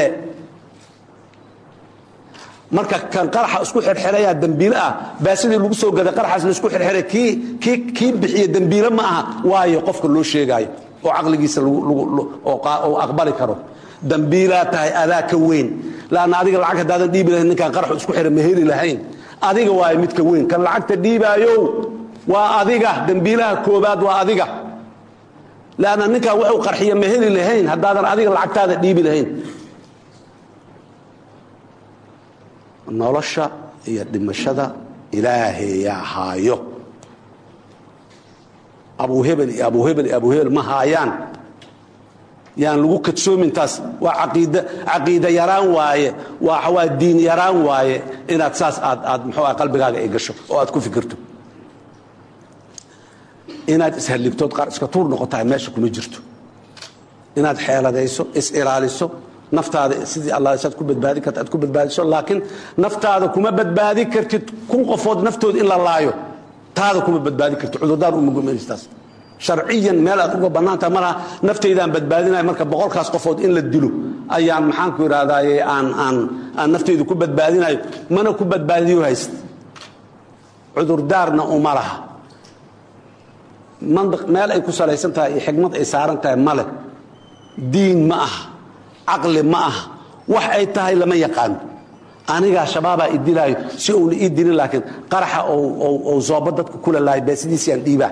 marka kan qaraxa isku xirxiraya dembiile ah baasadii lagu soo gaday qaraxaas la isku xirxiray kii kii kii bixiya dembiile ma aha waayo qofka loo sheegaayo oo caqligiisa oo aqbali karo dambiilaa tahay adaa ka weyn laanna adiga lacag haddaadan dhiibi lahayn ninkaan qaraxu isku xira ma heli lahayn adiga waayo midka weyn kan lacagta dhiibaayow waa adiga dembiilaha koobaad waa adiga laanna ninkaan wuxuu qarxiya ma heli lahayn haddaadan adiga lacagtaada dhiibi lahayn nolosha iyo dhimashada ilaahayaa haayo abuhebel iyo abuhebel iyo abuhebel ma haayaan yaan lagu kadsoomin taas waa aqiid caqiida yaraan waaye waa waa diin yaraan waaye inaad saas aad aad muxuu ah qalbigaaga ay gasho oo aad ku fikirto inaad ishalligtood qaar iska tuur noqotahay meesha kuma jirto inaad xeeladayso is-ilaaliso naftaada sidii alla saad ku badbaadi karta aad ku badbaadiso laakiin naftaada kuma badbaadi kartid kun qofood naftooda in la laayo taada kuma badbaadi kartid cudurdaan umagumaystaas sharciyan meel aad uga bannaantaha malaha naftaydaan badbaadinaya marka boqolkaas qofood in la dilo ayaan maxaanku idhahdaaye aan aan aan naftaydu ku badbaadinayo mana ku badbaadiyo hayst cudurdaarna uma laha mandiq meel ay ku salaysan tahay iyo xigmad ay saaran tahay male diin ma aha caqli ma aha wax ay tahay lama yaqaano anigaa shabaabaa i dilaayo si uuna ii dilin laakiin qaraxa ou zoobo dadka kula laayo beesidiisiaan dhiibaa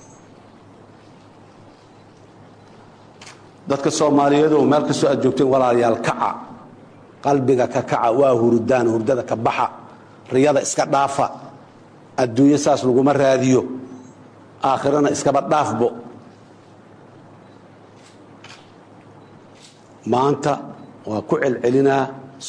dadka soomaaliyeed oo meel kastoo aad joogteen walaalayaal kaca qalbiga ka kaca waa hurdaan hurdada ka baxa riyada iska dhaafa adduunyo saas laguma raadiyo aakhirana iskaba dhaafbo maanta waa ku celcelinaa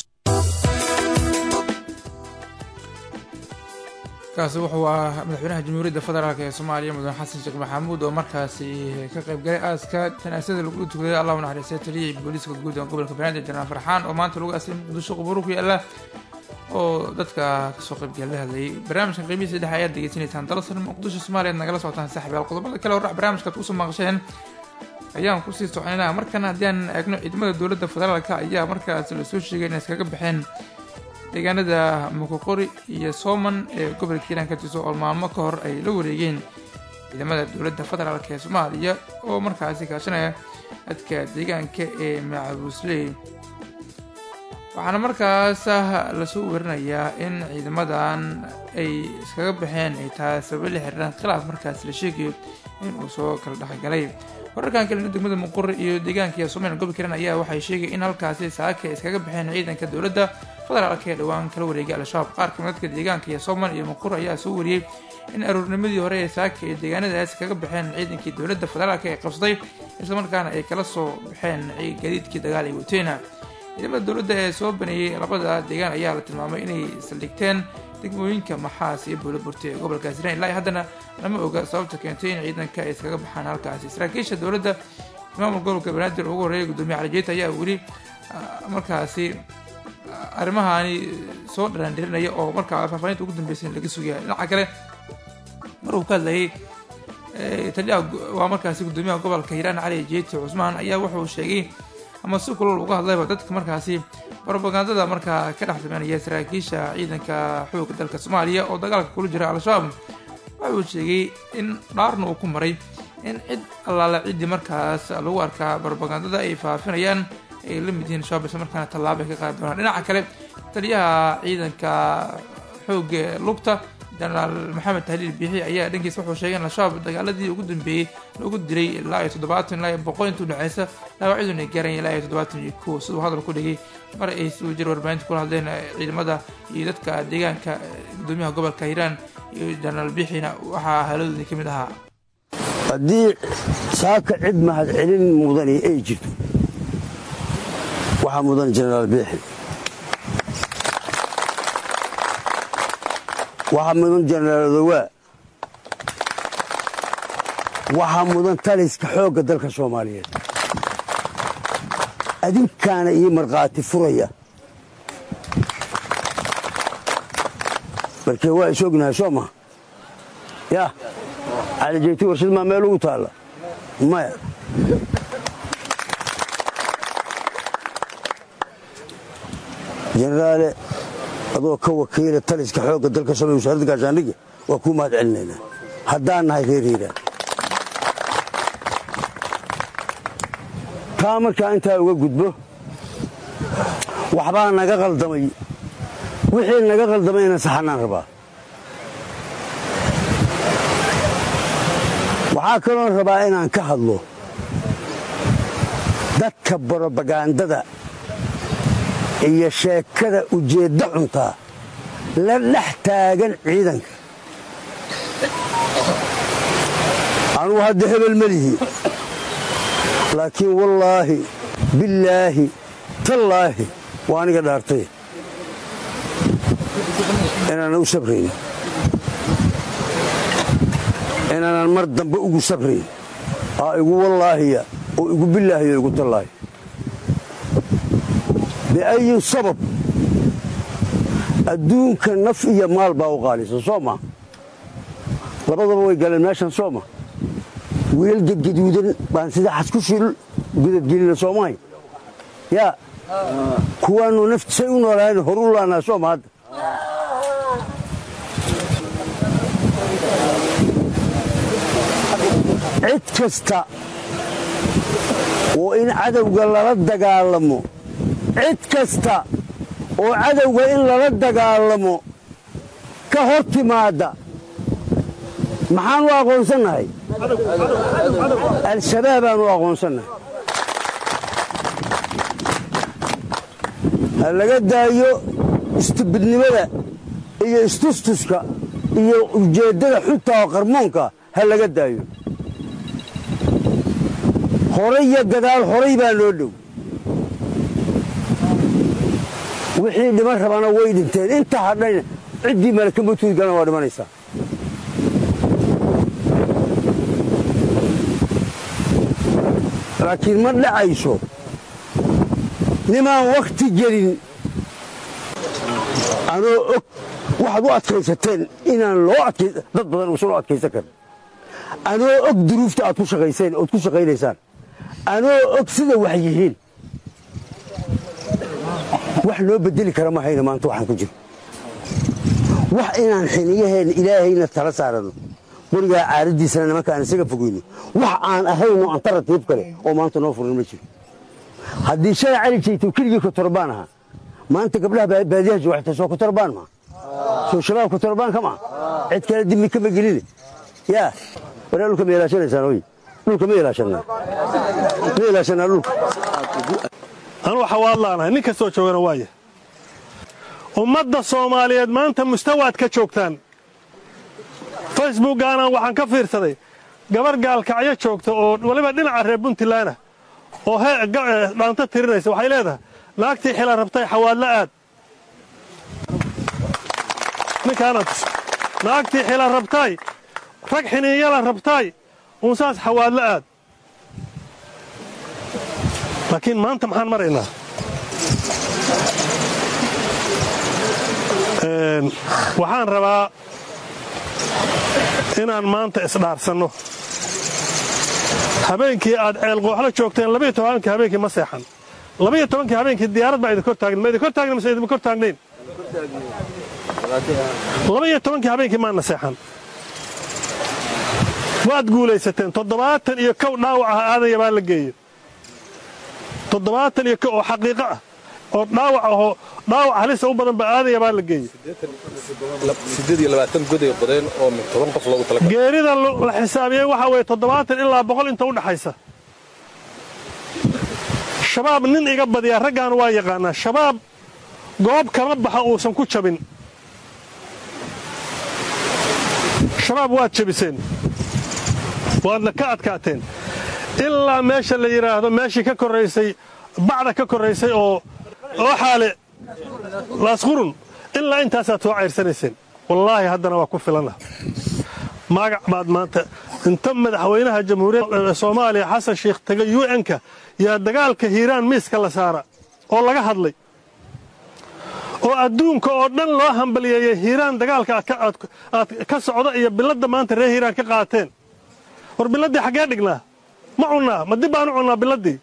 kaasi wuxuu ahaa madaxweynaha jamhuuriyadda federaalk ee soomaaliya mudane xasan sheekh maxamuud oo markaasi ka qayb galay aaska janaasada lagu tukaday allahu naxariistay taliyay booliiska guud ee gobolka banaadir janaan farxaan oo maanta lagu aasay muqdisho quburo ku yaala oo dadka kasoo qaybgal la hadlayay barnaamijkan qiimihiisa saddex ayaad degeysanaysaan dalsan muqdisho soomaaliyaad nagala socotaan saaxiibayaal qodobada kale hordhac barnaamijkaad kusoo maqasheen ayaan kusii soconayna markana haddii aan eegno ciidamada dowladda federaalka ayaa markaas lasoo sheegay inay iskaga baxeen deegaanada mukoqori iyo sooman ee gobolka hiiraan ka tirso oo maalmo ka hor ay la wareegeen ciidamada dowladda federaalk ee soomaaliya oo markaasi kaashanaya dadka deegaanka ee macabuusley waxaana markaas lasoo werinayaa in ciidamadan ay iskaga baxeen ay tahay sababo la xiriiraan khilaaf markaas la sheegayo in uu soo kala dhexgalay wararkan kalena degmada muquri iyo deegaanka iyo somalilan gobolka hiiraan ayaa waxay sheegay in halkaasi saaka ay iskaga baxeen ciidanka dowladda federaalk ee dhowaan kala wareegay al-shabaab qaar kamid dadka deegaanka iyo somal iyo muqur ayaa soo wariyey in aroornimadii hore ee saaka ay deegaanadaas kaga baxeen ciidankii dowladda federaalk ee qabsaday islamarkaana ay kala soo baxeen gadiidkii dagaal ay wateena ciidamada dowladda ee soo baneeyey labada deegaan ayaa la tilmaamay inay saldhigteen degmooyinka maxaas iyo buulaburti ee gobolka hiiraan ilaa haddana lama oga sababta keentay in ciidanka ay iskaga baxaan halkaasi saraakiisha dowladda maamul gobolka banaadir ugu horreeyay gudoomiye calijeeta ayaa weli markaasi arrimahaani soo dharaandhirinaya oo markaa faahfaahinta ugu dambeysay laga sugaya dhinaca kale maruu ka hadlayay taliyaha waa markaasi gudoomiyaha gobolka hiiraan cali jeeti cusmaan ayaa wuxuu sheegay ama si kulol uga hadlayba dadka markaasi robagandada markaa ka dhex sameynaya saraakiisha ciidanka xoogga dalka soomaaliya oo dagaalka kula jira al-shabaab wuxuu sheegay in dhaarna uu ku maray in cid allaale ciddii markaas lagu arkaa robagandada ay faafinayaan ay la mid yihiin shabaab isla markaana tallaabo ay ka qaadi doonaan dhinaca kale taliyaha ciidanka xoogga lugta jenaraal maxamed tahliil biixi ayaa dhankiisa wuxuu sheegay in al-shabaab dagaaladii ugu dambeeyey lagu dilay ilaa iyo toddobaatan ilaa iyo boqol intuu dhexeysa dhaawacyaduna ay gaaraya ilaa iyo toddobaatan iyo kow siduu hadal ku dhigay mar ay suu jir warbaahinta kula hadleen ciidamada iyo dadka deegaanka gudoomiyaha gobolka hiiraan iyo jenaraal biixina waxaa haladoodii ka mid ahaa haddii saaka cid mahad celin mudani ay jirto waxaa mudan jenaraal biixi waxaa mudan jenaraal odowaa waxaa mudan taliska xoogga dalka soomaaliyeed adinkaana ii markhaati furaya markee waa is ognahay soo maha yaa calijeyti warshad maa meel ugu taalla maya jenaraale adoo ka wakiila taliska xoogga dalka soomaliya wasaaradda gaashaandhigga waa kuu mahad celinaynaa haddaan nahay reer hiiraan taa markaa intaa uga gudbo waxbaa naga qaldamay wixii naga qaldamayna saxanaan rabaa waxaa kaloon rabaa inaan ka hadlo dadka borobagandada iyo sheekada ujeeddo cuntaa la dhex taagan ciidanka anugu hadda hebel melihi laakiin wallaahi billaahi tallaahi waa aniga dhaartay inaanan u sabrayn inaanan mar dambe ugu sabrayn aa igu wallaahiya oo igu billaahiya igu tallaahi biayi sabab adduunka naf iyo maal baa u qaalisan soo ma labadaba way galeen meeshan soo ma wiilal gedgaduudan baan sida xaskushil gudadgelina soomahay yaa kuwaannu naftisay u noolahayn hor u laanaa soo ma hadda cid kasta oo in cadowga lala dagaalamo cid kasta oo cadowga in lala dagaalamo ka hor timaadda maxaan u aqoonsannahay al-shabaabaan u aqoonsannahay ha laga daayo istibidnimada iyo istustuska iyo ujeeddada xunta oo qarmoonka ha laga daayo horay iyo gadaal horay baa loo dhow wixii dhiman rabana way dhinteen inta hadhayna ciddii malaka matuudgana waa dhimanaysaa laakiin ma dhacayso nimaan wakhti gelin anoo og waxaad u adkaysateen inaan loo dad badan uusan u adkaysan karin anoo og duruufta aad ku shaqayseen ood ku shaqaynaysaan anoo og sida wax yihiin wax loo bedeli kara ma hayna maanta waxaan ku jiro wax inaan xiniyaheen ilaahayna tala saarano qorigaa caaraddiisana nimankaan isaga fogeyno wax aan ahayno antaratiib kale oo maanta noo furan ma jiro haddii shalay cali jeyto keligii kotorbaan ahaa maanta gabdhaha baadiyaha jooxta soo kotorbaan maa soo shabaab kotorbaan ka maa cid kale dimi kama geline yaa waraa dhulka ma ilaashanaysaan oy dhulka ma ilaashanaa ma ilaashanaa dhulka anu xawaadlaanahay nin kastoo joogana waaya ummadda soomaaliyeed maanta mustawaad ka joogtaan facebookgaanaan waxaan ka fiirsaday gabar gaalkacyo joogta oo waliba dhinaca reer puntlandah oo dhaanto tirinaysa waxay leedahay naagtii xila rabtay xawaadla aad ninkaana tus naagtii xila rabtay rag xiniinyala rabtay unsaas xawaadla aad laakiin maanta maxaan maraynaa waxaan rabaa inaan maanta isdhaarsanno habeenkii aad ceelqooxlo joogteen labaiyo tobankii habeenkii ma seexan labaiyo tobankii habeenkii diyaarad baa idin kor taagn ma idin kor taagna mise idinma kor taagnayn labaiyo tobankii habeenkii maana seexan waad guulaysateen toddobaatan iyo kow dhaawac ah aadaya baa la geeye toddobaatan iyo kow oo xaqiiqo ah oo dhaawac ahoo dhaawac halisa u badan ba aadaya baa la geeye geerida la xisaabiyey waxaa weeye toddobaatan ilaa boqol inta u dhaxaysa shabaab nin iga badiyaa raggaan waa yaqaanaa shabaab goob kama baxa uusan ku jabin shabaab waad jabiseen waadna ka adkaateen ilaa meesha la yidhaahdo meeshii ka korraysay bacda ka korraysay oo oo xaale laasqurun ilaa intaasaad soo cayrsanayseen wallaahi haddana waa ku filana magac baad maanta inta madaxweynaha jamhuuriyadda soomaaliya xasan sheikh tegay u n-ka yaa dagaalka hiiraan miiska la saara oo laga hadlay oo adduunka oo dhan loo hambaliyeeyey hiiraan dagaalka aad ka socda iyo biladda maanta reer hiiraan ka qaateen war biladdii xaggee dhignaa ma cunnaa ma dib baanu cunnaa biladdii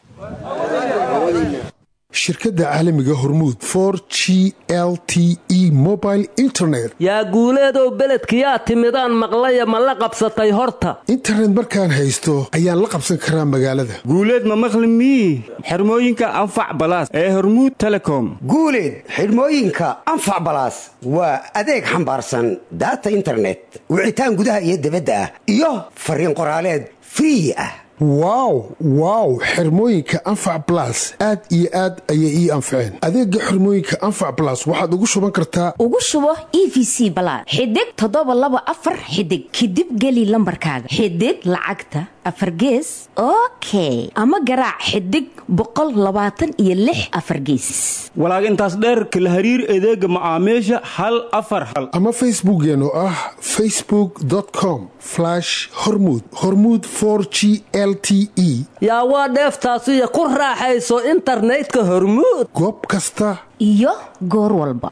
shirkadda caalamiga hormuud for g l t e mobile internet yaa guuleedow beledkiyaa timidaan maqlaya ma la qabsatay horta internet markaan haysto ayaan la qabsan karaa magaalada guuleed ma maqli mii xirmooyinka anfac balaas ee hormuud telecom guuleed xidhmooyinka anfac balaas waa adeeg xambaarsan daata internet wicitaan gudaha iyo dibadda ah iyo fariin qoraaleed free ah wow wow xirmooyinka anfac balas aad iyo aad ayay ii anfaceen adeega xirmooyinka anfac balas waxaad ugu shuban kartaa ugu shubo e v c balaad xidig toddoba laba afar xidig kadib geli lambarkaaga xidig lacagta afar gees okay ama garaac xidig boqol labaatan iyo lix afar geesis walaag intaas dheerka la hariir adeega macaamiisha hal afar hal ama facebookeen oo ah facebook com hormud hormud g l t e yaa waa dheeftaasiyo ku raaxayso internetka hormuud goob kasta iyo goor walba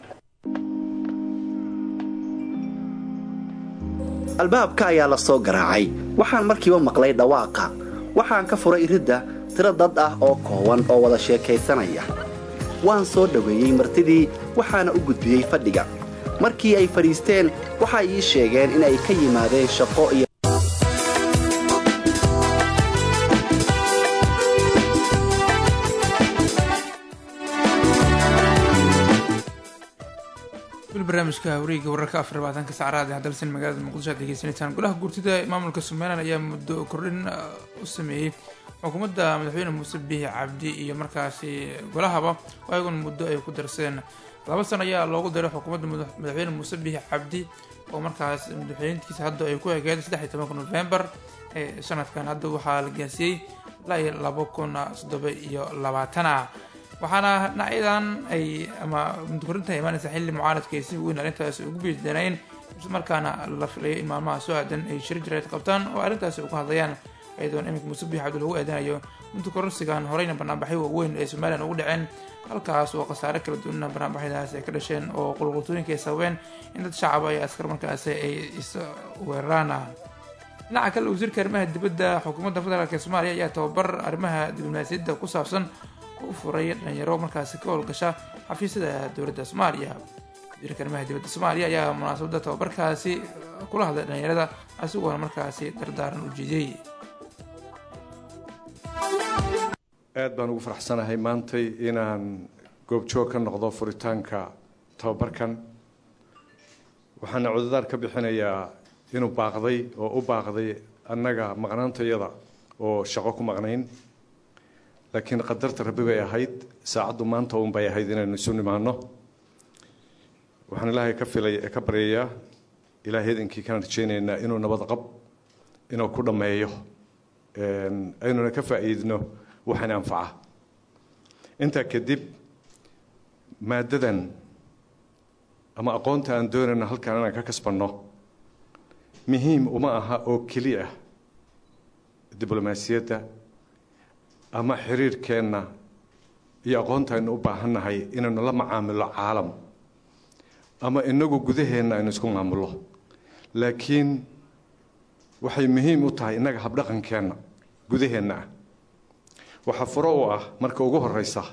albaabka ayaa la soo garaacay waxaan markiiba maqlay dhawaaqa waxaan ka furay iridda tiro dad ah oo koowan oo wada sheekaysanaya waan soo dhoweeyey martidii waxaana u gudbiyey fadhiga markii ay fadhiisteen waxay ii sheegeen inay ka yimaadeen shaqo iyo weli barnaamijka wareega wararka afar labaatanka sacraad ee dalsan magaalada muqdisho aad degeysanaysaan golaha guurtida ee maamulka somalilan ayaa muddo kordhin u sameeyey xukuumadda madaxweyne muuse biixi cabdi iyo markaasi golahaba oo ayaguna muddo ay ku darsadeen laba sano ayaa loogu daray xukuumadda madaxweyne muuse biixi cabdi oo markaas madaxweyntiisa hadda ay ku egeed saddex iyo tobanka novembar ee sanadkan hadda waxaa la gaarsiiyey ilaa iyo laba kun toddoba iyo labaatan ah waxaana dhinacyadan ay ama mudkorinta imaanaysa xilli mucaaradka ay si weyn arrintaas ugu beedanayn islamarkaana la filayo in maalmaha soo aadan ay shir jireed qabtaan oo arrintaasi uga hadlayaan ayadoona iminka muuse biix cabdi lagu eedanayo mudkorinsigan horeyna banaanbaxyo waaweyn ee somalilan ugu dhaceen halkaas oo khasaare kala duwanna banaanbaxyadaas ay ka dhasheen oo qulqultooyinka ay sababeen in dad shacaba iyo askar markaasi ay is weeraraan dhinaca kale wasiirka arrimaha dibadda xukuumadda federaalk ee soomaaliya ayaa tababar arrimaha diblomaasiyadda ku saabsan u furay dhalinyaro markaasi ka howlgasha xafiisyada dowladda soomaaliya wasiirka arrimaha dibadda soomaaliya ayaa munaasabadda tababarkaasi kula hadlay dhalinyarada isagoona markaasi dardaaran u jeediyey aad baan ugu faraxsanahay maantay inaan goobjoog ka noqdo furitaanka tababarkan waxaana cudadaar ka bixinayaa inuu baaqday oo u baaqday annaga maqnaantayada oo shaqo ku maqnayn laakiin qadarta rabbi bay ahayd saacaddu maanta uun bay ahayd inaynu isu nimaano waxaan ilaahay ka filay ka baryayaa ilaahay idinkii kana rajaynaynaa inuu nabad qab inuu ku dhammeeyo aynuna ka faa'iidno waxaan anfaca intaa kadib maaddadan ama aqoonta aan doonayno halkan inaan ka kasbanno muhiim uma aha oo keli ah diblomaasiyadda ama xiriirkeenna iyo aqoonta aynu u baahannahay inaynu la macaamilo caalam ama inagu gudaheenna aynu isku maamullo laakiin waxay muhiim u tahay innaga habdhaqankeenna gudaheenna ah waxaa furo u ah marka ugu horeysa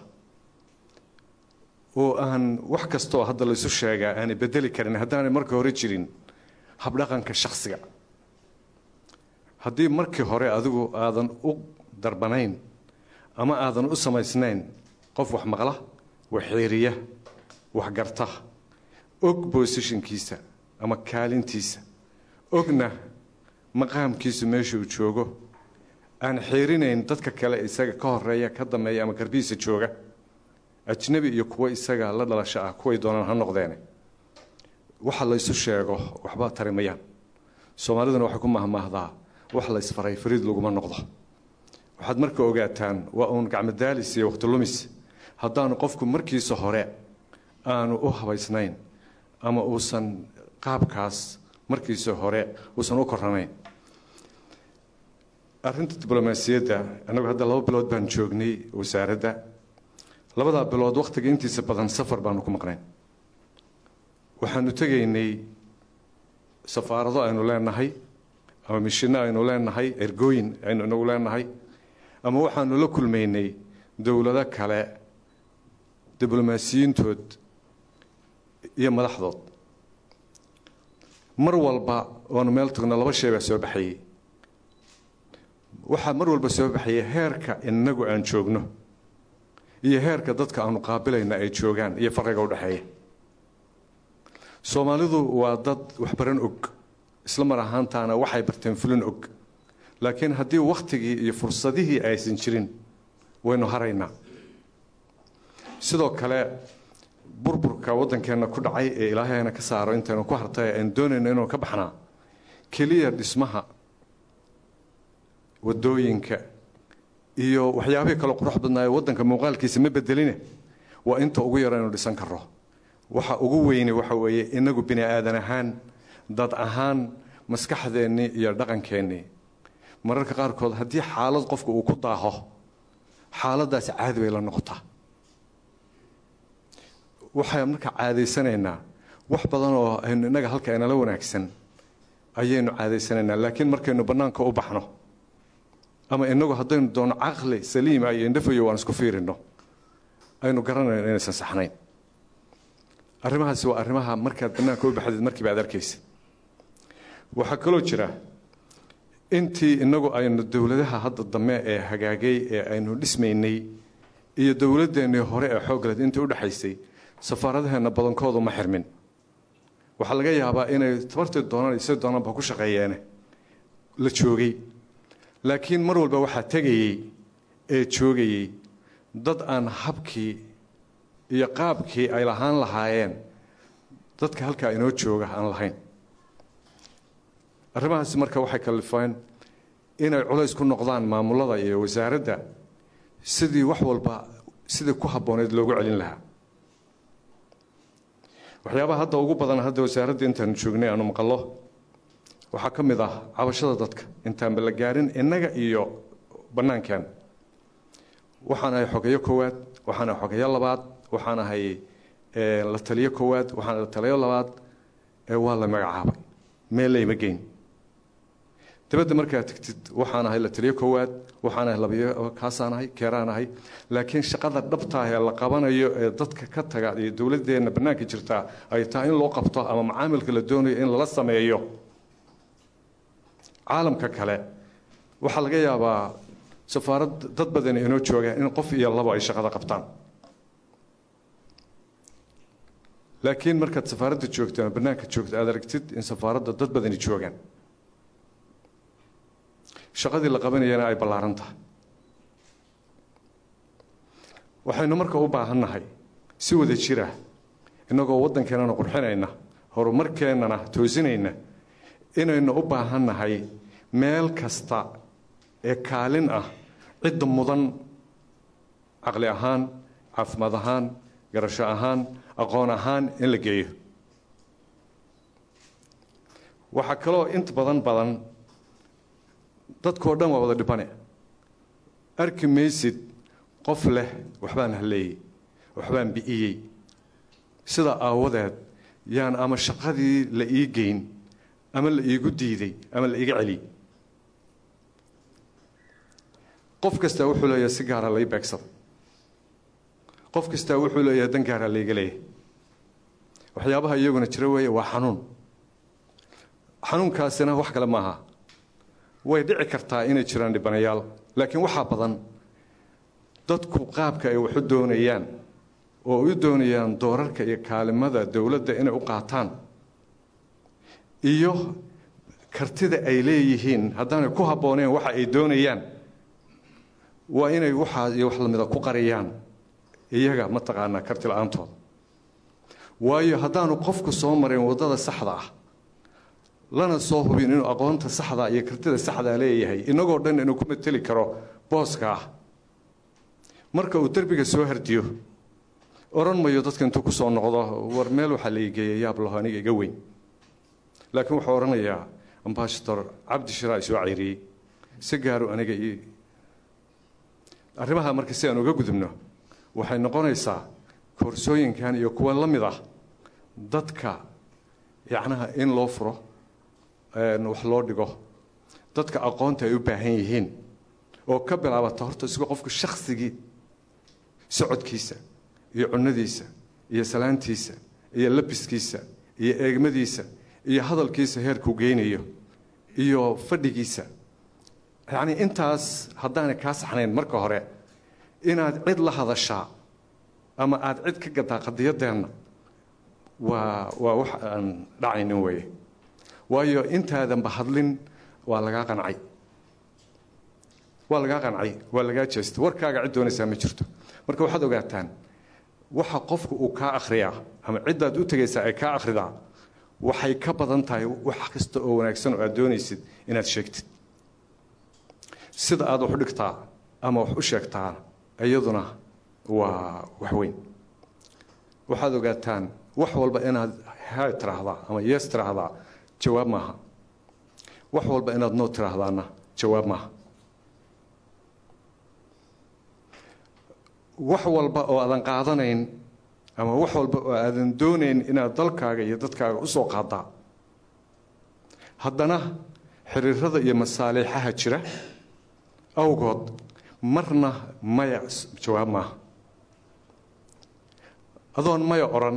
oo aan wax kastoo hadda laysu sheegaa aanay bedeli karin haddaanay marka hore jirin habdhaqanka shakhsiga haddii markii hore adigu aadan u darbanayn ama aadan u samaysnayn qof wax maqla wax xeeriya wax garta og bosishinkiisa ama kaalintiisa ogna maqaamkiisu meesha uu joogo aan xeerinayn dadka kale isaga ka horeeya ka dambeeya ama garbihiisa jooga ajnabi iyo kuwo isaga la dhalasho ah kuway doonaan ha noqdeene waxa laysu sheego waxba tarimayaan soomaaliduna waxay ku mahmaahdaa wax laysfaray fariid laguma noqdo waxaad marka ogaataan waa uun gacmadaalis iyo waqti lumis haddaanu qofku markiisa hore aanu u habaysnayn ama uusan qaabkaas markiisa hore uusan u koranayn arrinta diblomaasiyadda annagu hadda laba bilood baan joognay wasaaradda labadaa bilood wakhtiga intiisa badan safar baanu ku maqnayn waxaanu tegaynay safaarado aynu leenahay ama mishinno aynu leenahay ergooyin aynu inagu leenahay ama waxaanu la kulmaynay dowlado kale diblomaasiyiintood iyo madaxdood mar walba oonu meel tagno laba shay baa soo baxayey waxaa mar walba soo baxaya heerka inagu aan joogno iyo heerka dadka aanu qaabilayna ay joogaan iyo fariga udhexeeya soomaalidu waa dad waxbaran og isla mar ahaantaana waxay barteen fulin og laakiin haddii wakhtigii iyo fursadihii aysan jirin waynu haraynaa sidoo kale burburka waddankeenna ku dhacay ee ilaahayna ka saaro intaynu ku hartay aynu doonayno inuu ka baxnaa keliya dhismaha wadooyinka iyo waxyaabihii kale qurux badnaayo waddanka muuqaalkiisa ma bedeline waa inta ugu yaro aynu dhisan karro waxa ugu weyne waxa weeye inagu bini aadan ahaan dad ahaan maskaxdeennii iyo dhaqankeennii mararka qaarkood haddii xaalad qofka uu ku daaho xaaladaasi caadi bay la noqotaa waxaan marka caadaysanaynaa wax badan oo aynu innaga halka inala wanaagsan ayaynu caadaysanaynaa laakiin markaynu bannaanka u baxno ama inagu haddaynu doono caqli saliima iyo indhafayo waan isku fiirino aynu garanayno inaysan saxnayn arrimahaasi waa arrimaha markaad bannaanka u baxdeed markiiba aad arkaysa waxaa kaloo jira intii inagu aynu dowladaha hadda dambe ee hagaagay ee aynu dhismaynay iyo dowladeennii hore ee xoogleed intii udhexaysay safaaradaheenna badankoodu ma xirmin waxaa laga yaabaa inay tabartii doonaan isa doonaanba ku shaqeeyeene la joogay laakiin mar walba waxaa tegayey ee joogayey dad aan habkii iyo qaabkii ay lahaan lahaayeen dadka halkaa inoo jooga aan lahayn arrimahaasi marka waxay kalifeen inay culays ku noqdaan maamulada iyo wasaaradda sidii wax walba sidii ku habbooneed loogu celin lahaa waxyaabaha hadda ugu badan hadda wasaaradda intaanu joognay aanu maqallo waxaa ka mid ah cabashada dadka intaanba la gaarin innaga iyo bannaankeen waxaan ahay xogeyo koowaad waxaan ahay xogeyo labaad waxaan ahay la taliyo koowaad waxaan la taliyo labaad waa la magacaabay meel layma geyn dabadda markaad tagtid waxaan ahay la taliyo koowaad waxaan ahay labiyo kaasaan ahay keeraan ahay laakiin shaqada dhabtaah ee la qabanayo ee dadka ka taga iyo dowladeenna bannaanka jirtaa ay tahay in loo qabto ama macaamilka la doonayo in lala sameeyo caalamka kale waxaa laga yaabaa safaarad dad badani inoo joogaan in qof iyo labo ay shaqada qabtaan laakiin markaad safaaradda joogto ama bannaanka joogto aad aragtid in safaaradda dad badani joogaan shaqadii la qabanayana ay ballaaran tahay waxaynu marka u baahannahay si wada jira innagoo waddankeennana qurxinayna horumarkeennana toosinayna inaynu u baahannahay meel kasta ee kaalin ah cidda mudan caqli ahaan caafimaad ahaan garasho ahaan aqoon ahaan in la geeyo waxaa kaloo inta badan badan dadkoo dhan waa wada dhibane arki maysid qof leh waxbaan halleeyey waxbaan bi'iyey sidaa aawadeed yaan ama shaqadii la ii geyn ama la iigu diiday ama la iiga celiyey qof kastaa wuxuu leeyahay si gaara lai beegsada qof kastaa wuxuu leeyahay dan gaaraa layga leeyahay waxyaabaha iyaguna jira weeye waa xanuun xanuunkaasina wax kale maaha way dhici kartaa inay jiraan dhibanayaal laakiin waxaa badan dadku qaabka ay waxu doonayaan oo u doonayaan doorarka iyo kaalimada dowladda inay u qaataan iyo kartida ay leeyihiin haddaanay ku habbooneen waxa ay doonayaan waa inay waxaa iyo wax lamida ku qariyaan iyaga mataqaanaa karti la-aantooda waayo haddaanu qofku soo marin waddada saxda ah lana soo hubin inuu aqoonta saxda iyo kartida saxdaa leeyahay inagoo dhan inuu ku mateli karo booska ah marka uu derbiga soo hardiyo odhan mayo dadka intuu ku soo noqdo war meel waxaa la igeeyay yaab laho aniga iga weyn laakiin wuxuu odhanayaa ambashador cabdi shiraa isoo cayriyey si gaaru aniga ii arrimaha marka si aan uga gudubno waxay noqonaysaa koorsooyinkan iyo kuwa la mid ah dadka yacnaha in loo furo wax loo dhigo dadka aqoonta ay u baahan yihiin oo ka bilaabata horta isagoo qofku shaksigii socodkiisa iyo cunadiisa iyo salaantiisa iyo labiskiisa iyo eegmadiisa iyo hadalkiisa heerkuu geynayo iyo fadhigiisa yacnii intaas haddaanay kaa saxnayn marka hore inaad cid la hadashaa ama aada cid ka gadaa qadiyadeenna waa waa wax aan dhacaynin weeye waayo intaadanba hadlin waa lagaa qancay waa lagaa qancay waa lagaa jeestay warkaaga cid doonaysaa ma jirto marka waxaad ogaataan waxa qofku uu kaa akhriyaa ama ciddaad u tegaysaa ay kaa akhridaa waxay ka badan tahay wax kasta oo wanaagsan oo aad doonaysid inaad sheegtid sida aad wax u dhigtaa ama wax u sheegtaa iyaduna waa wax weyn waxaad ogaataan wax walba inaad hay tiraahdaa ama yees tiraahdaa jawaab maaha wax walba inaad noo tiraahdaana jawaab maaha wax walba oo aadan qaadanayn ama wax walba oo aadan doonayn inaad dalkaaga iyo dadkaaga usoo qaadaa haddana xiriirada iyo masaaliixaha jira awgood marna maya jawaab maaha adoon maya odhan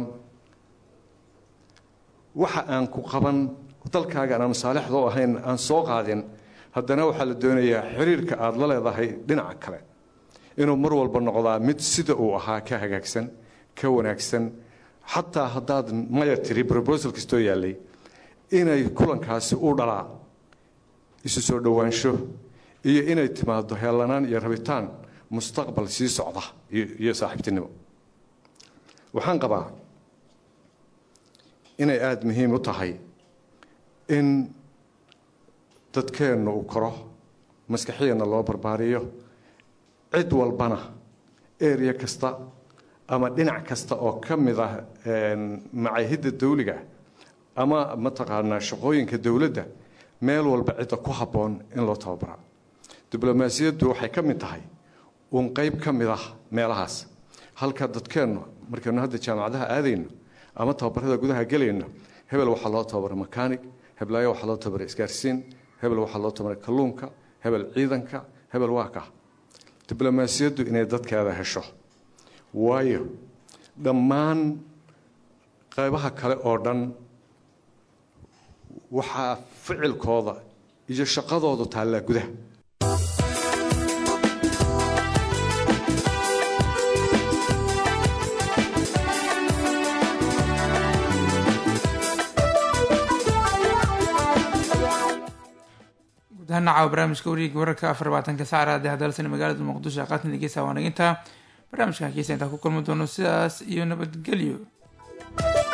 waxa aan ku qaban dalkaaga aan masaalixda u ahayn aan soo qaadin haddana waxaa la doonayaa xiriirka aada la leedahay dhinaca kale inuu mar walba noqdaa mid sida uu ahaa ka hagaagsan ka wanaagsan xataa haddaad maya tiri brobosal kastoo yaallay inay kulankaasi u dhalaa isu soo dhowaansho iyo inay timaado heelanaan iyo rabitaan mustaqbal sii socda iyo saaxiibtinimo waxaan qabaa inay aada muhiim u tahay in dadkeennu uu koro maskaxiyeenna loo barbaariyo cid walbana area kasta ama dhinac kasta oo ka mid ah macaahidda dawliga ama mataqaanaa shaqooyinka dowladda meel walba cidda ku habboon in loo tababaraa diblomaasiyaddu waxay ka mid tahay uun qayb ka mid ah meelahaas halka dadkeennu markaynu hadda jaamacadaha aadayno ama tababarada gudaha gelayno hebel waxaa loo tababara makanig heblaayo waxaa loo tababara isgaarsiin hebel waxaa loo tababara kalluunka hebel ciidanka hebel waa ka diblomaasiyaddu inay dadkeeda hesho waayo dhammaan qaybaha kale oo dhan waxaa ficilkooda iyo shaqadoodu taallaa gudaha gudahanacaawa barnaamijka wariga wararka afar labaatanka saacraad ee hadalsan magaalada muqdisho ee qaatna dhegeysa waa naginta barnaamijka hakiisa intaa ku kulmi doono sidaas iyo nabadgelyo